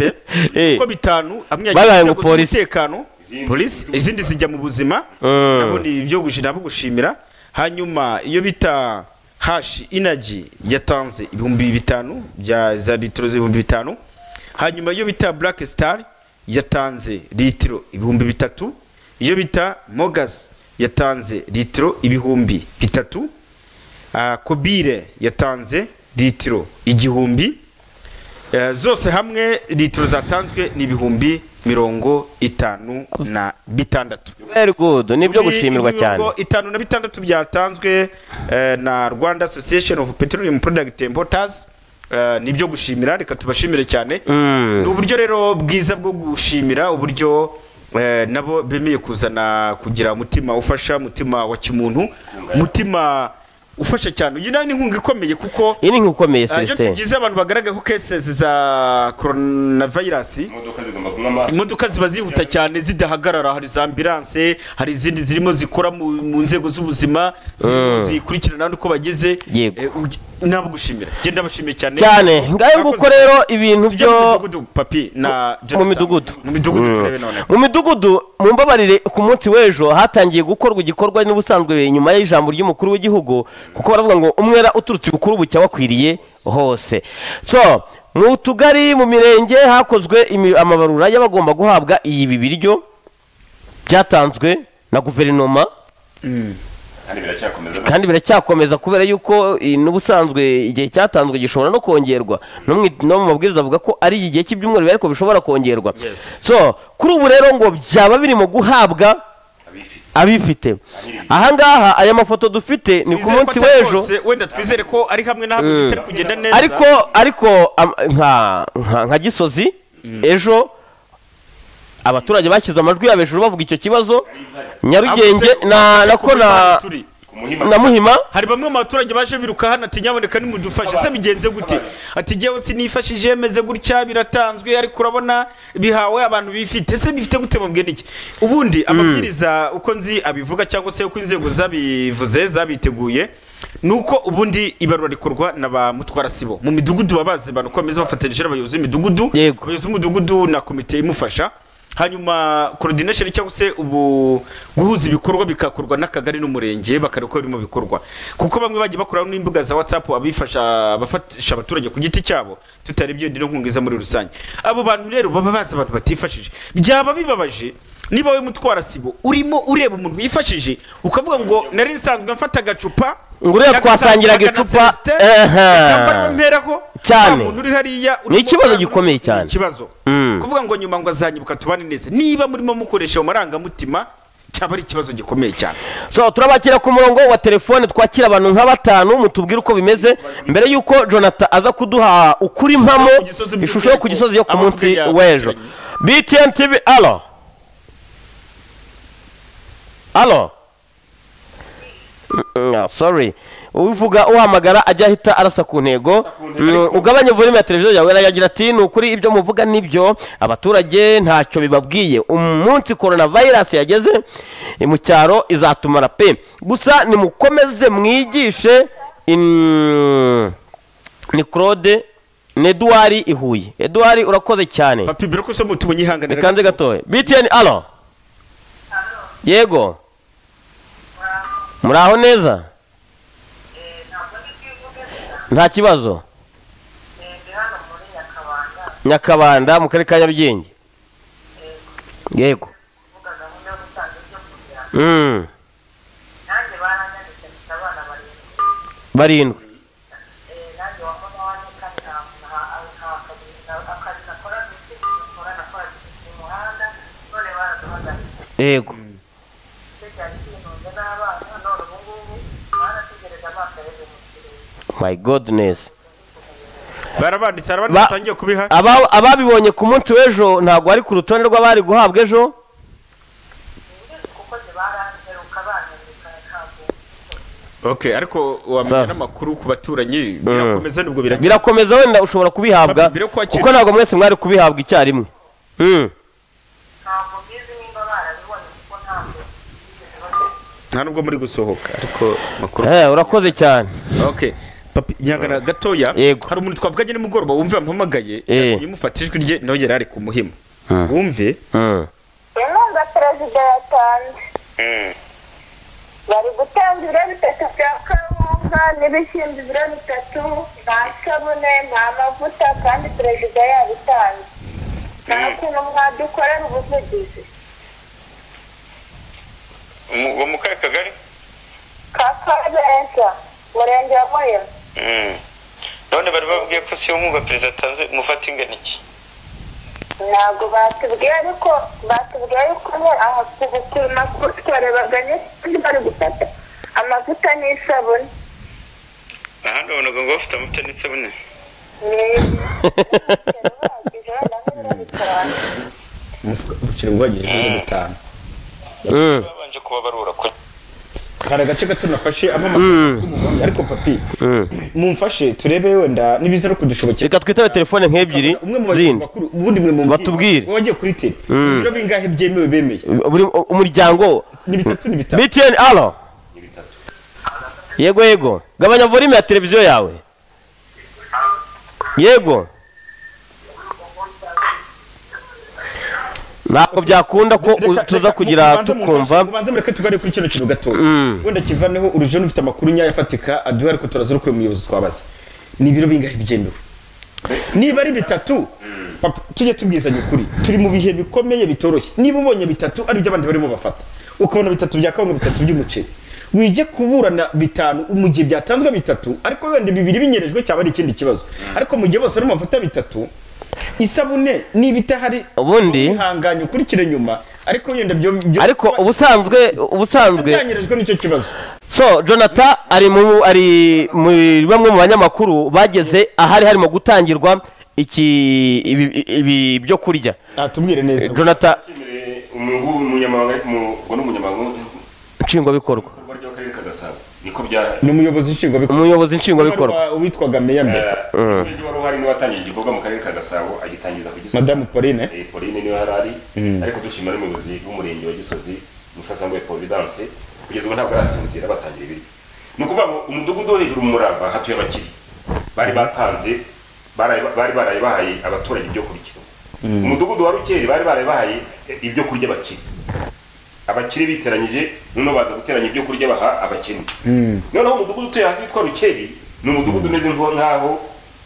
uko bitanu amwe Babaye yagiye mu ngo nzego polisi. z'umutekano polisi izindi zijya mu buzima Mm. nabonye ibyo gushi nabo gushimira hanyuma iyo bita hashi inaji yatanze ibihumbi bitanu bya za litiro z'ibihumbi bitanu hanyuma iyo bita black star yatanze litiro ibihumbi bitatu iyo bita mogas yatanze litiro ibihumbi bitatu Ah, kobire yatanze litiro igihumbi Eh, zose hamwe litiro zatanzwe ni ibihumbi mirongo itanu na bitandatu very good ni ibyo gushimirwa cyane mirongo itanu na bitandatu byatanzwe eh, na rwanda association of petroleum product importers Eh, ni ibyo gushimira reka tubashimire cyane Mm. ni uburyo rero bwiza bwo gushimira uburyo eh, nabo bemeye kuzana kugira umutima ufasha umutima wa kimuntu umutima ufasha cyane uyu nawe ni inkunga ikomeye kuko iyi ni nk'ikomeye Ah, iyo celestin tugize abantu bagaragaye ko kesesi za coronavirus imodoka ziba zihuta cyane zidahagarara hari za ambilanse hari izindi zirimo zikora mu, mu nzego z'ubuzima zirimo Mm. zikurikirana uko bageze Yego. Eh, uge- nabgushimira njye ndabashimiye cyane cyane ngayo nguko rero ibintu byo papi na mu midugudu mu midugudu Mm. turebe noneho mu midugudu mumbabarire ku munsi w'ejo hatangiye gukorwa igikorwa n'ubusanzwe nyuma y'ijambo ry'umukuru w'igihugu kuko baravuga ngo umwera uturutse ibukuru bucya wakwiriye hose so mu tugari mu mirenge hakozwe imi- amabarura y'abagomba guhabwa ibi biryo byatanzwe na guverinoma kandi biracyakomeza kandi biracyakomeza kubera yuko eh, n'ubusanzwe igihe cyatanzwe gishobora no kongerwa no mu no mu mabwiriza avuga ko ari igihe cy'ibyumweru ariko bishobora kongerwa so kuri ubu rero ngo byaba birimo guhabwa abifite ahangaha aya mafoto dufite ni ku Twizere ko munsi atari w'ejo hose, wenda twizere ko ari hamwe na hamwe Mm. bitari kugenda neza ariko ariko am- nka nka- nka gisozi ejo abaturage bashyize amajwi yabo hejuru bavuga icyo kibazo nyarugenge na nako na na muhima hari bamwe mu baturage baje biruka hano ati nyaboneka nimudufashe se bigenze gute ati njyewe sinifashije meze gutya biratanzwe ariko urabona bihawe abantu bifite se bifite gute mubwira iki ubundi amabwiriza uko nzi abivuga cyangwa se uko inzego zabivuze zabiteguye ni uko ubundi ibarura rikorwa na ba mutwarasibo mu midugudu baba bazi abantu ko bameze bafatanyije n'abayobozi b'imidugudu abayobozi b'umudugudu na komite imufasha hanyuma coordination cyangwa se ubu guhuza ibikorwa bikakorwa n'akagari n'umurenge bakareba uko biri mu bikorwa kuko bamwe bagiye bakora n'imbuga za whatsapp abifasha abafasha abaturage ku giti cyabo tutarebye indi nkunga iza muri rusange abo bantu rero baba bazi abantu batifashije byaba bibabaje niba we mutwara sibo urimo ureba umuntu wifashije ukavuga ngo nari nsanzwe mfata agacupa Ngo uriya twasangiraga icupa, ehe. mperaho Cyane. umuntu uri hariya ni urimo ikibazo gikomeye cyane ikibazo Mm. kuvuga ngo nyuma ngo azanyibuka tubane neza niba murimo mukoresha ayo marangamutima cyaba ari ikibazo gikomeye cyane so turabakira ku murongo wa telefone twakira abantu nka batanu mutubwire uko bimeze mbere y'uko jonathan aza kuduha ukuri mpamo ishusho yo ku gisozi yo ku munsi w'ejo btn tv alo alo Mm, ah, sorry uvuga uhamagara ajya ahita arasa ku ntego Mm, ugabanye volume ya televiziyo yawe arayagira ati ni ukuri ibyo muvuga nibyo abaturage ntacyo bibabwiye umunsi korona vayirasi yageze eh, mu cyaro izatumara pe gusa nimukomeze mwigishe in- ni claude ni eduwari i huye eduwari urakoze cyane papi mbere ko usoma utumenye ihangane bikanze gatoya btn alo yego muraho neza nta kibazo nyakabanda mu karere ka nyarugenge yego Mm. barindwi yego my godness barabanditse hari abandi Ba- batangiye kubiha Aba- ababibonye ku munsi w'ejo ntabwo ari ku rutonde rw'abari guhabwa ejo okay ariko wamenya n'amakuru ku baturanyi birakomeza nubwo biragira birakomeza wenda ushobora kubihabwa kuko ntabwo mwese mwari kubihabwa icyarimwe Mm. nta nubwo muri gusohoka ariko makuru Eh, urakoze cyane okay papi nyagana gatoya hari umuntu twavuganye nimugoroba wumve yamuhamagaye yatumye mufata ijwi rye nawe yari ari ku muhima wumve inkunga perezida yatanze bari gutanga ibiro bitatu bya kawunga n'ibishyimbo ibiro bitatu nta sabune nta mavuta kandi perezida yabitanze nta kintu mwadukorera ubuvugizi uwo mu kahe kagari ka kabeza murenge wa muhima Mm. none bari babwiye ko si yo nkunga perezida atanze mufata ingana iki ntabwo batubwiye ariko batubwiye yuko aha ku gupima kutwarebaganye kandi bari gufata amavuta n'isabune ahandi wabonaga ngo bafite amata n'isabune ubukire bwagiye kuri bitanu babanje kubabarura hari agace gato nafashe amamagaye ariko papi mumfashe turebe wenda nibiza no kudushobokera reka twitabe telefone nk'ebyiri zindi ubundi mwe mumbwire. batubwire wowe wagiye kuri tele Mm. ibiro bingahe byemewe bemeye buri umuryango ni bitatu ni bitanu btn alo yego yego gabanya volume ya televiziyo yawe yego ntabwo byakunda ko u- tuza kugira tukumva ubanze mureke tuganire kuri kino kintu gato Mm. wenda kivaneho urujeni ufite amakuru nyayo afatika aduhe ariko turaza no kureba umuyobozi twabaza ni ibiro bingahe byemewe niba ari bitatu papa, tujye tubwizanya ukuri turi mu bihe bikomeye bitoroshye niba ubonye bitatu ari iby'abandi barimo bafata ukabona bitatu bya kawunga bitatu by'umuceri wige kuburana bitanu mu gihe byatanzwe bitatu ariko wenda bibiri binyerejwe cyaba ari ikindi kibazo ariko mu gihe bose barimo bafata bitatu isabune niba itahari ubundi ihanganye ukurikire nyuma ariko wenda byo byo ariko ubusanzwe ubusanzwe byanyirijwe n'icyo kibazo so jonathan ari mu ari muri bamwe mu banyamakuru bageze ahari harimo gutangirwa iki ibi, ibi byo kurya tubwire neza jonathan umunyamabanga mu- ubwo ni umunyamabanga nshingwabikorwa w'ibikorwa by'akarere ka gasabo niko bya ni umuyobozi nshingwabikorwa umuyobozi nshingwabikorwa witwaga meya mbere umuyobozi wari uhari niwe watangiye igikorwa mu karere ka gasabo agitangiza ku gisozi Madamu Pauline. Eh, pauline niwe hari ari Mm. ariko dushima n'umuyobozi w'umurenge wa gisozi musasanguye providence kugeza ubu ntabwo arasinzira batangira ibiryo ni ukuvuga ngo umudugudu wo hejuru mu muramba hatuye abakiri bari batanze baraye- bari baraye bahaye abaturage ibyo kurya umudugudu wa rukeri bari baraye bahaye eh, ibyo kurya abakiri abakire biteranyije noneho baza guteranya ibyo kurya baha abakene noneho umudugudu utuye hasi witwa rukeri ni umudugudu umeze nko- nk'aho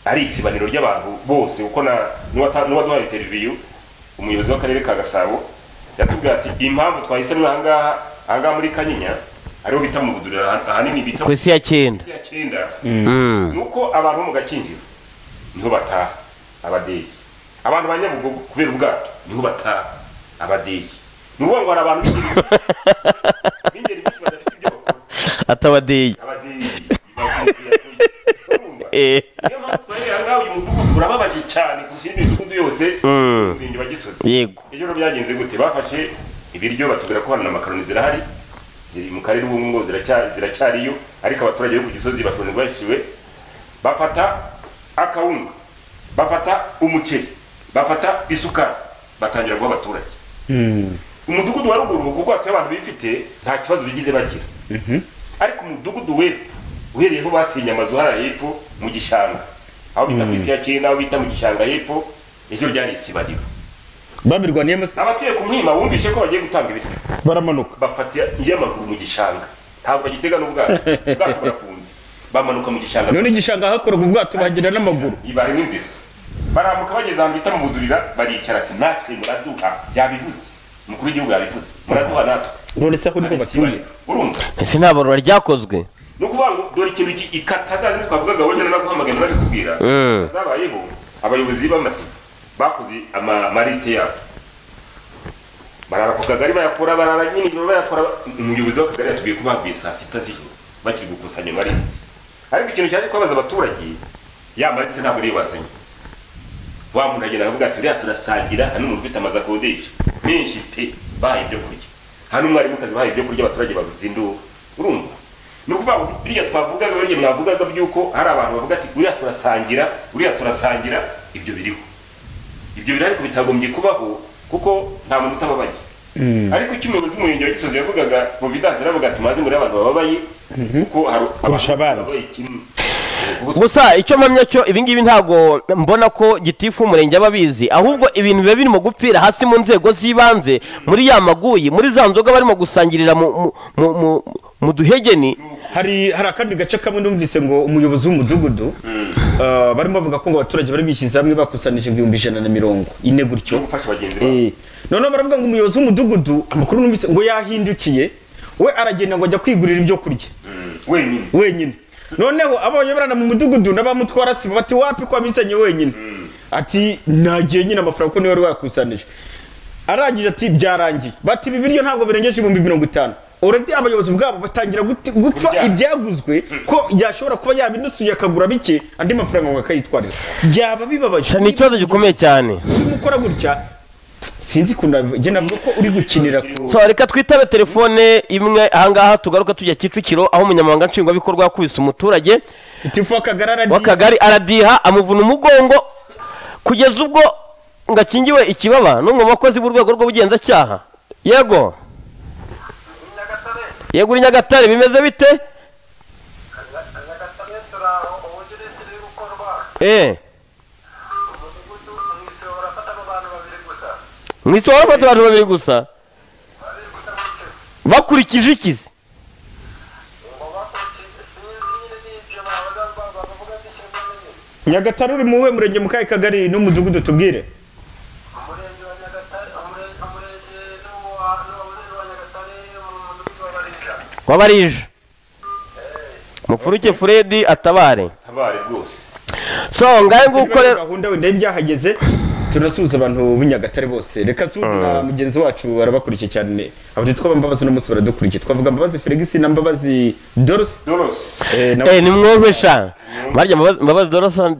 ari isibaniro ry'abantu bose kuko na- n'uwata- n'uwaduhaye interiviyu umuyobozi w'akarere ka gasabo yatubwiye ati impamvu twahisemo ahangaha ahangaha muri kanyinya ariho bita mu buduriro aha- ahanini bita Ku isi ya cyenda. ku isi ya cyenda Mm. ni uko abantu bo mu gakinjiro niho bataha abadeyi abantu ba nyabugogo kubera ubwato niho bataha abadeyi ni ukuvuga ngo hari abantu b'ingeri atabadeyi Eh. ahangaha uyu mudugudu urababaje cyane kurusha indi midugudu yose Mm. mu murenge wa gisozi Yego. ejo rero byagenze gute bafashe ibiryo batubwira ko hano na makaroni zirahari ziri mu karere ubu ngubu ziracya- ziracyariyo ariko abaturage bo ku gisozi bashonje bashiwe bafata akawunga bafata umuceri bafata isukari batangira guha abaturage umudugudu wa ruguru kuko hatuye abantu bifite nta kibazo bigize bagira ariko umudugudu w'epfo uhereye aho basenye amazu hariya hepfo mu gishanga aho bita ku isi ya cyenda aho bita mu gishanga hepfo ejo ryari isibariro babirwaniyemo se abatuye ku mwima bumvise ko bagiye gutanga ibiryo baramanuka bafata y'amaguru mu gishanga ntabwo bagitega n'ubwato ubwato burafunze bamanuka mu gishanga none igishanga hakorwa ubwato bahagenda n'amaguru ibarimo inzira barambuka bageze ahantu bita mu budurira baricara ati natwe muraduha yabivuze umukuru w'igihugu yabivuze muraduha natwe none se aho niho batuye urumva ese nta barura ryakozwe ni ukuvuga ngo dore ikintu gi- ikatazaza twavugaga wenda naguhamagara nabikubwira Mm. zabayeho abayobozi b'amasibo bakoze ama- amaliste yabo barara ku kagari bayakora barara nyine ijoro bayakora umuyobozi w'akagari yatubwiye ko bavuye saa sita z'ijoro bakiri gukusanya amalisite ariko ikintu cyaje kubabaza abaturage ya malisite ntabwo ariyo bazanye wa muntu agenda akavuga ati uriya turasangira hano umuntu ufite amazu akodesha menshi pe bahaye ibyo kurya hano umwarimukazi bahaye ibyo kurya abaturage babuze induru urumva ni ukuvuga ngo biriya twavugaga biriya mwavugaga by'uko hari abantu bavuga ati uriya turasangira uriya turasangira ibyo biriho ibyo biri ariko bitagombye kubaho kuko nta muntu utababaye ariko icyo umuyobozi w'umurenge wa gisozi yavugaga providence aravuga ati maze muri abantu bababaye kuko hari kurusha abandi kimwe gusa icyo mpamya cyo ibingibi ntabwo mbona ko gitifu umurenge aba abizi ahubwo ibintu biba birimo gupfira hasi mu nzego z'ibanze muri ya maguyi muri za nzoga barimo gusangirira mu- mu- mu- mu- mu duhegeni hari hari akandi gace kamwe numvise ngo umuyobozi w'umudugudu ah, barimo bavuga ko ngo abaturage bari bishyize hamwe bakusanyije ibihumbi ijana na mirongo ine gutyo Eh. noneho baravuga ngo umuyobozi w'umudugudu amakuru numvise ngo yahindukiye we aragenda ngo ajya kwigurira ibyo kurya wenyine wenyine noneho abonyeberana mu mudugudu n'abamutwara sibo bati wapi ko wabizanye wenyine ati nagiye nyine amafaranga kuko niwe wari wakusanije arangije ati byarangiye bati ibi biryo ntabwo birengeje ibihumbi mirongo itanu uredi abayobozi bwabo batangira guti- gupfa ibyaguzwe ko yashobora kuba yabinusuye akagura bike andi mafaranga ngo akayitwarira byaba bibabaje ni ikibazo gikomeye cyane urimo ukora gutya sinzi ukuntu nabivuga. njye navuga ko uri gukinira ku so reka twitabe telefone imwe ahangaha tugaruka tujya kicukiro aho umunyamabanga nshingwabikorwa yakubise umuturage itifu w'akagari aradiha amuvuna umugongo kugeza ubwo ngo akingiwe ikibaba n'umwe mu bakozi b'urwego rw'ubugenzacyaha yego yego uri nyagatare bimeze bite Eh. mu isi warafata abantu babiri gusa bakurikije iki se? nyagatare uri mu we murenge mu kahe kagari n'umudugudu tubwire wabarije mufuruke furedi atabare tabare rwose so ngahe nguko rero gahunda wenda y'ibyahageze tunasuhuza abantu b'inyagatare bose reka nsuhuze na Mm. mugenzi wacu arabakurikiye cyane abaditwa ba mbabazi uno munsi baradukurikiye twavuga mbabazi felix na mbabazi doros eh ni mwumve sha barya Mbabazi- mbabazi dorosa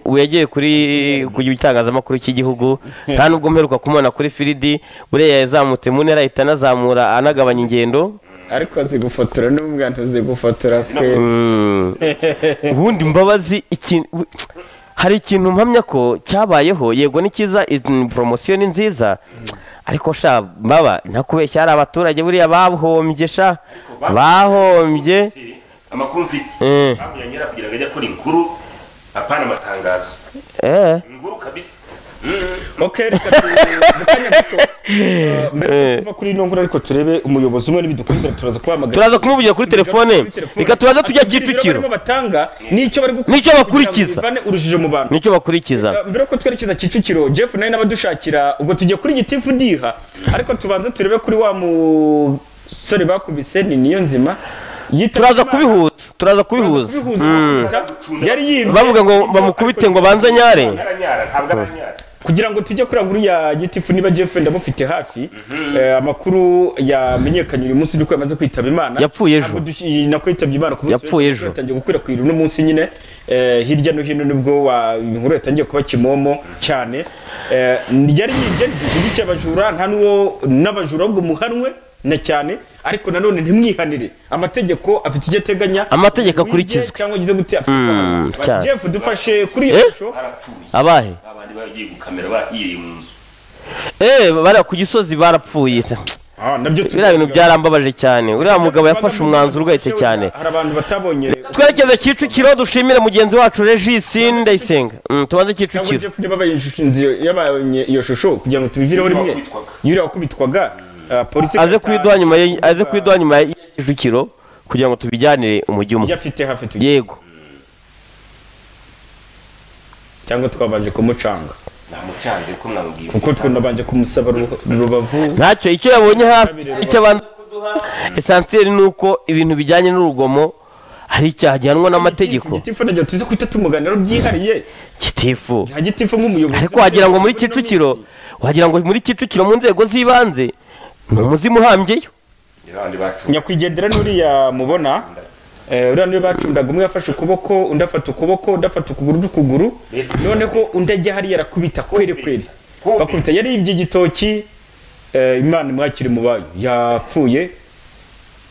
ubu yagiye kuri ku itangazamakuru cy'igihugu nta nubwo mperuka kumubona kuri firidi buriya yazamutse mu ntera ahita anazamura anagabanya ingendo ariko zigufotora n'umwana zigufotora twe ubundi mbabazi ikintu hari ikintu mpamya ko cyabayeho yego ni cyiza poromosiyo ni nziza ariko sha mbaba ntakubeshya hari abaturage buriya bahombye sha bahombye amakuru mfite Eh. hakurya nyera kugira ngo ajye akora inkuru apana amatangazo eh inkuru kabisa okay reka tu- mu kanya gato uh, mbere yuko tuva kuri ino nkuru ariko turebe umuyobozi umwe nibidukundira turaza kuhamagara Turaza kumuvugira kuri telefone. Reka turaza tujya Kicukiro. barimo batanga nicyo bari gukora Nicyo bakurikiza. kugira ngo bivane urujijo mu bantu nicyo bakurikiza Uh, mbere yuko twerekeza kicukiro jeff nawe n'abadushakira ubwo tujye kuri gitifu diha ariko tubanze turebe kuri wa musore bakubise ni niyo nzima turaza kubihuza turaza kubihuza Mm. yari yibwe bavuga ngo bamukubite ngo banze nyare kugira ngo tujye kuri nkuru ya gitifu niba jeff ndamufite hafi eh, amakuru yamenyekanye uyu munsi nuko yamaze kwitaba imana Yapfuye ejo. Ntabwo dush- nako yitabye imana ku munsi Yapfuye w'ejo, ejo. yatangiye gukwirakwira uno munsi nyine eh, hirya no hino nibwo wa- inkuru yatangiye kuba kimomo cyane Eh, yari yibye igihugu cy'abajura nta n'uwo n'abajura ahubwo muhanwe na cyane ariko nanone ntimwihanire amategeko afite icyo ateganya Amategeko Wibye akurikizwe. cyangwa ugize gute afite Mm, kubahanwa. cyane. jeff dufashe kuri iyo Eh? shusho abahe abandi bagiye gukamera bahiriye mu nzu eh bari ku gisozi barapfuye biriya bintu byarambabaje cyane uriya mugabo yafashe umwanzuro ugahita cyane hari abantu batabonye twerekeze kicukiro dushimire mugenzi wacu regisi ndayisenga Mm, tubanze cyangwa kicukiro jeff niba bayishinze yabanye iyo shusho kugira ngo tubivireho rimwe yuriya wakubitwaga ah, polisi aze kuyiduha nyuma ye- aze kuyiduha nyuma ya kicukiro kugira ngo tubijyanire umujyi umwe yafite hafi tugiye yego cyangwa twabanje kumucanga namucanze ko mwamubwiye kuko twunabanje kumusaba ru- rubavu ntacyo icyo yabonye hafi icyo abanza kuduha esansiyeri ni uko ibintu bijyanye n'urugomo hari icyaha gihanwa n'amategeko gitifu nabyo tuzi kwita tumuganira byihariye gitifu nta gitifu nk'umuyobozi ariko wagira ngo muri kicukiro wagira ngo muri kicukiro mu nzego z'ibanze ni umuzimu uhambyeyo nyakwigendera n'uriya mubona eh, uriya niwe bacundaga umwe yafashe ukuboko undi afata ukuboko undi afata ukuguru n'ukuguru noneho undi ajya hariya arakubita kweri kweri bakubita yari yibye igitoki eh, imana imwakire mu bayo yapfuye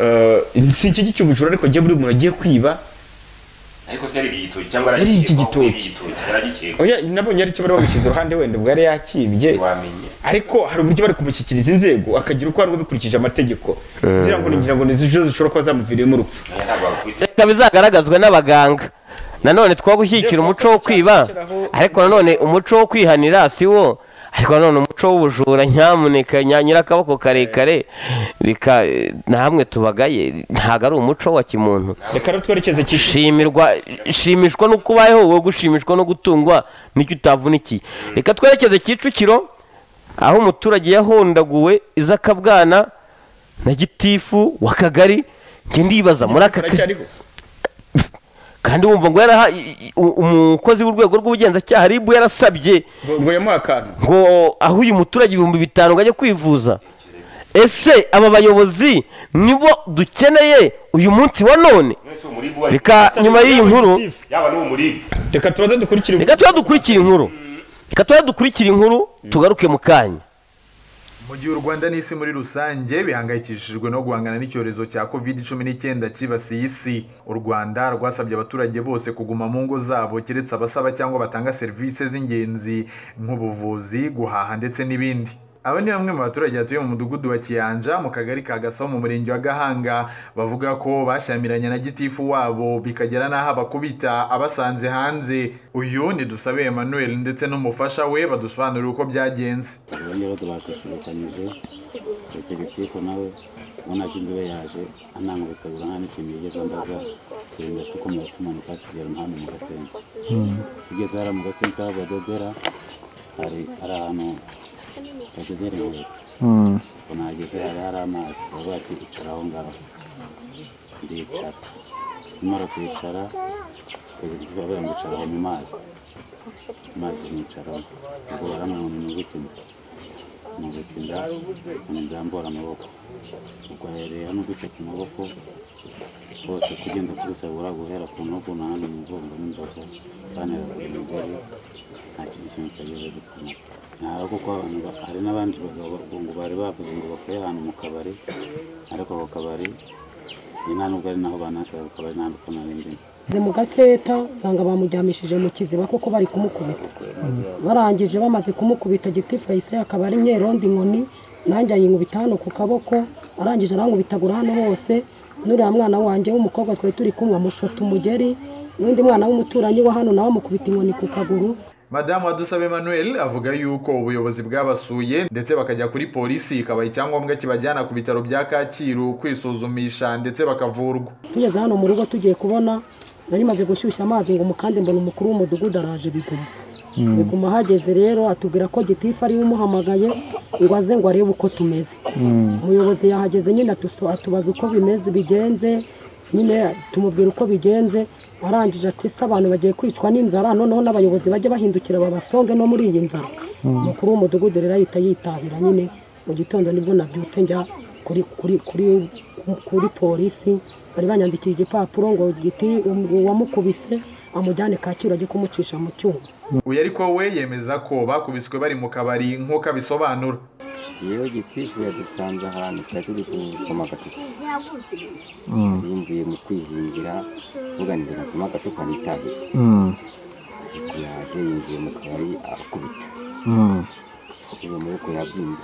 Eh, si iki cy'ubujura ariko jye buri muntu agiye kwiba ariko se yari igitoki cyangwa Yari yaragikeka igitoki. aho yari igitoki yaragikeka oya nabonye aricyo bari bamushyize uruhande wenda ubwo yari yakibye ariko hari uburyo bari kumushyikiriza inzego akagira uko hari uwo bikurikije amategeko Mm. ziriya ngo ngira ngo ni zo zishobora kuba zamuviriyemo urupfu reka bizagaragazwe n'abaganga nanone twa gushyigikira umuco wo kwiba ariko nanone umuco wo kwihanira si wo ariko nanone umuco w'ubujura nyamuneka nya- nyirakaboko karekare reka eh, namwe tubagaye ntabwo ari umuco wa kimuntu reka rero twerekeze shimirwa shimishwa no kubayeho wowe gushimishwa no gutungwa nicyo utavunikiye reka twerekeze kicukiro aho umuturage yahondaguwe izakabwana na gitifu wa kagari njye ndibaza muri aka kagari kandi wumva ngo yaraha i- i- u- umukozi w'urwego rw'ubugenzacyaha ribu yarasabye ngo yamuha akantu ngo aho uyu muturage ibihumbi bitanu ngo ajye kwivuza ese aba bayobozi nibo dukeneye uyu munsi wa none reka nyuma y'iyi nkuru yaba n'uwo muribu reka tubanze dukurikire reka tuba dukurikira inkuru reka tuba dukurikira inkuru tugaruke mu kanya mu gihe u rwanda n'isi muri rusange bihangayikishijwe no guhangana n'icyorezo cya covid cumi n'icyenda cyibasiye isi u rwanda rwasabye abaturage bose kuguma mu ngo zabo keretse abasaba cyangwa batanga serivisi z'ingenzi nk'ubuvuzi guhaha ndetse n'ibindi aba ni bamwe mu baturage batuye mu mudugudu wa kiyanja mu kagari ka gasabo mu murenge wa gahanga bavuga ko bashyamiranye na gitifu wabo bikagera n'aho abakubita abasanze hanze uyu ni dusabe emmanuel ndetse n'umufasha we badusobanurira uko byagenze rero tubasusurukanyije ndetse gitifu nawe ubona ko imbibe yaje anangurutse buri nta n'ikintu yigeze ambaza turinda tukomeza tumanuka tugera umuhanda mu gasenta tugeze hariya mu gasenta aho badodera hari hari ahantu badodera inkweto nageze hari hari amazi baravuga ati icara aho ngaho ndicara nimara kwicara bageze baravuga ngo icara aho mu mazi amazi nicaraho ubwo baramwama mu nyuguti mbi umuguti nda umuntu arambura amaboko ubwo aherera n'uduce ku maboko hose kugenda kurutabura guhera ku ntugu n'ahandi mu mugongo n'imbavu banera ku mugore nta kindi kintu cyagiye gupfuma ntabwo kuko abantu ba- hari n'abandi bagabo ba- ngo bari bavuze ngo bakore ahantu mu kabari ariko ako kabari ni nta nubwo ari naho banashobora ku kabari nta nubwo narindimo Nze mu gaseta usanga bamuryamishije mu kiziba kuko bari kumukubita barangije bamaze kumukubita giti fayisire akaba ari myerondo inkoni nanjye ayinkubita hano ku kaboko arangije arankubitagura hano hose n'uriya mwana wanjye w'umukobwa twari turi kumwe amushota umugeri n'undi mwana w'umuturanyi wa hano nawe amukubita inkoni ku kaguru madamu wadusabe emmanuel avuga yuko ubuyobozi bwabasuye ndetse bakajya kuri polisi ikabaha icyangombwa kibajyana ku bitaro bya kacyiru kwisuzumisha ndetse bakavurwa tugeze hano mu rugo tugiye kubona nari maze gushyushya amazi ngo mukande mbona umukuru w'umudugudu araje biguma biguma ahageze rero atubwira ko gitifu ariwe umuhamagaye ngo aze ngo arebe uko tumeze umuyobozi yahageze nyine atuso- atubaza uko bimeze bigenze nyine tumubwira uko bigenze arangije ati se abantu bagiye kwicwa n'inzara noneho n'abayobozi bajye bahindukira babasonge no muri iyi nzara umukuru w'umudugudu rero ahita yitahira nyine mu gitondo nibwo nabyutse njya kuri kuri kuri kuri polisi bari banyandikiye igipapuro ngo giti um- uwamukubise amujyane kacyiru ajye kumucisha mu cyuma uyu ariko we yemeza ko bakubiswe bari mu kabari nk'uko abisobanura iyo gitifu yadusanze ahantu twari turi gusoma agatutu yumviye mu kwizingira uganira ngo nsoma agatutu anitahire ariko yaje yinjiye mu kabari akubita uwo maboko yabyimba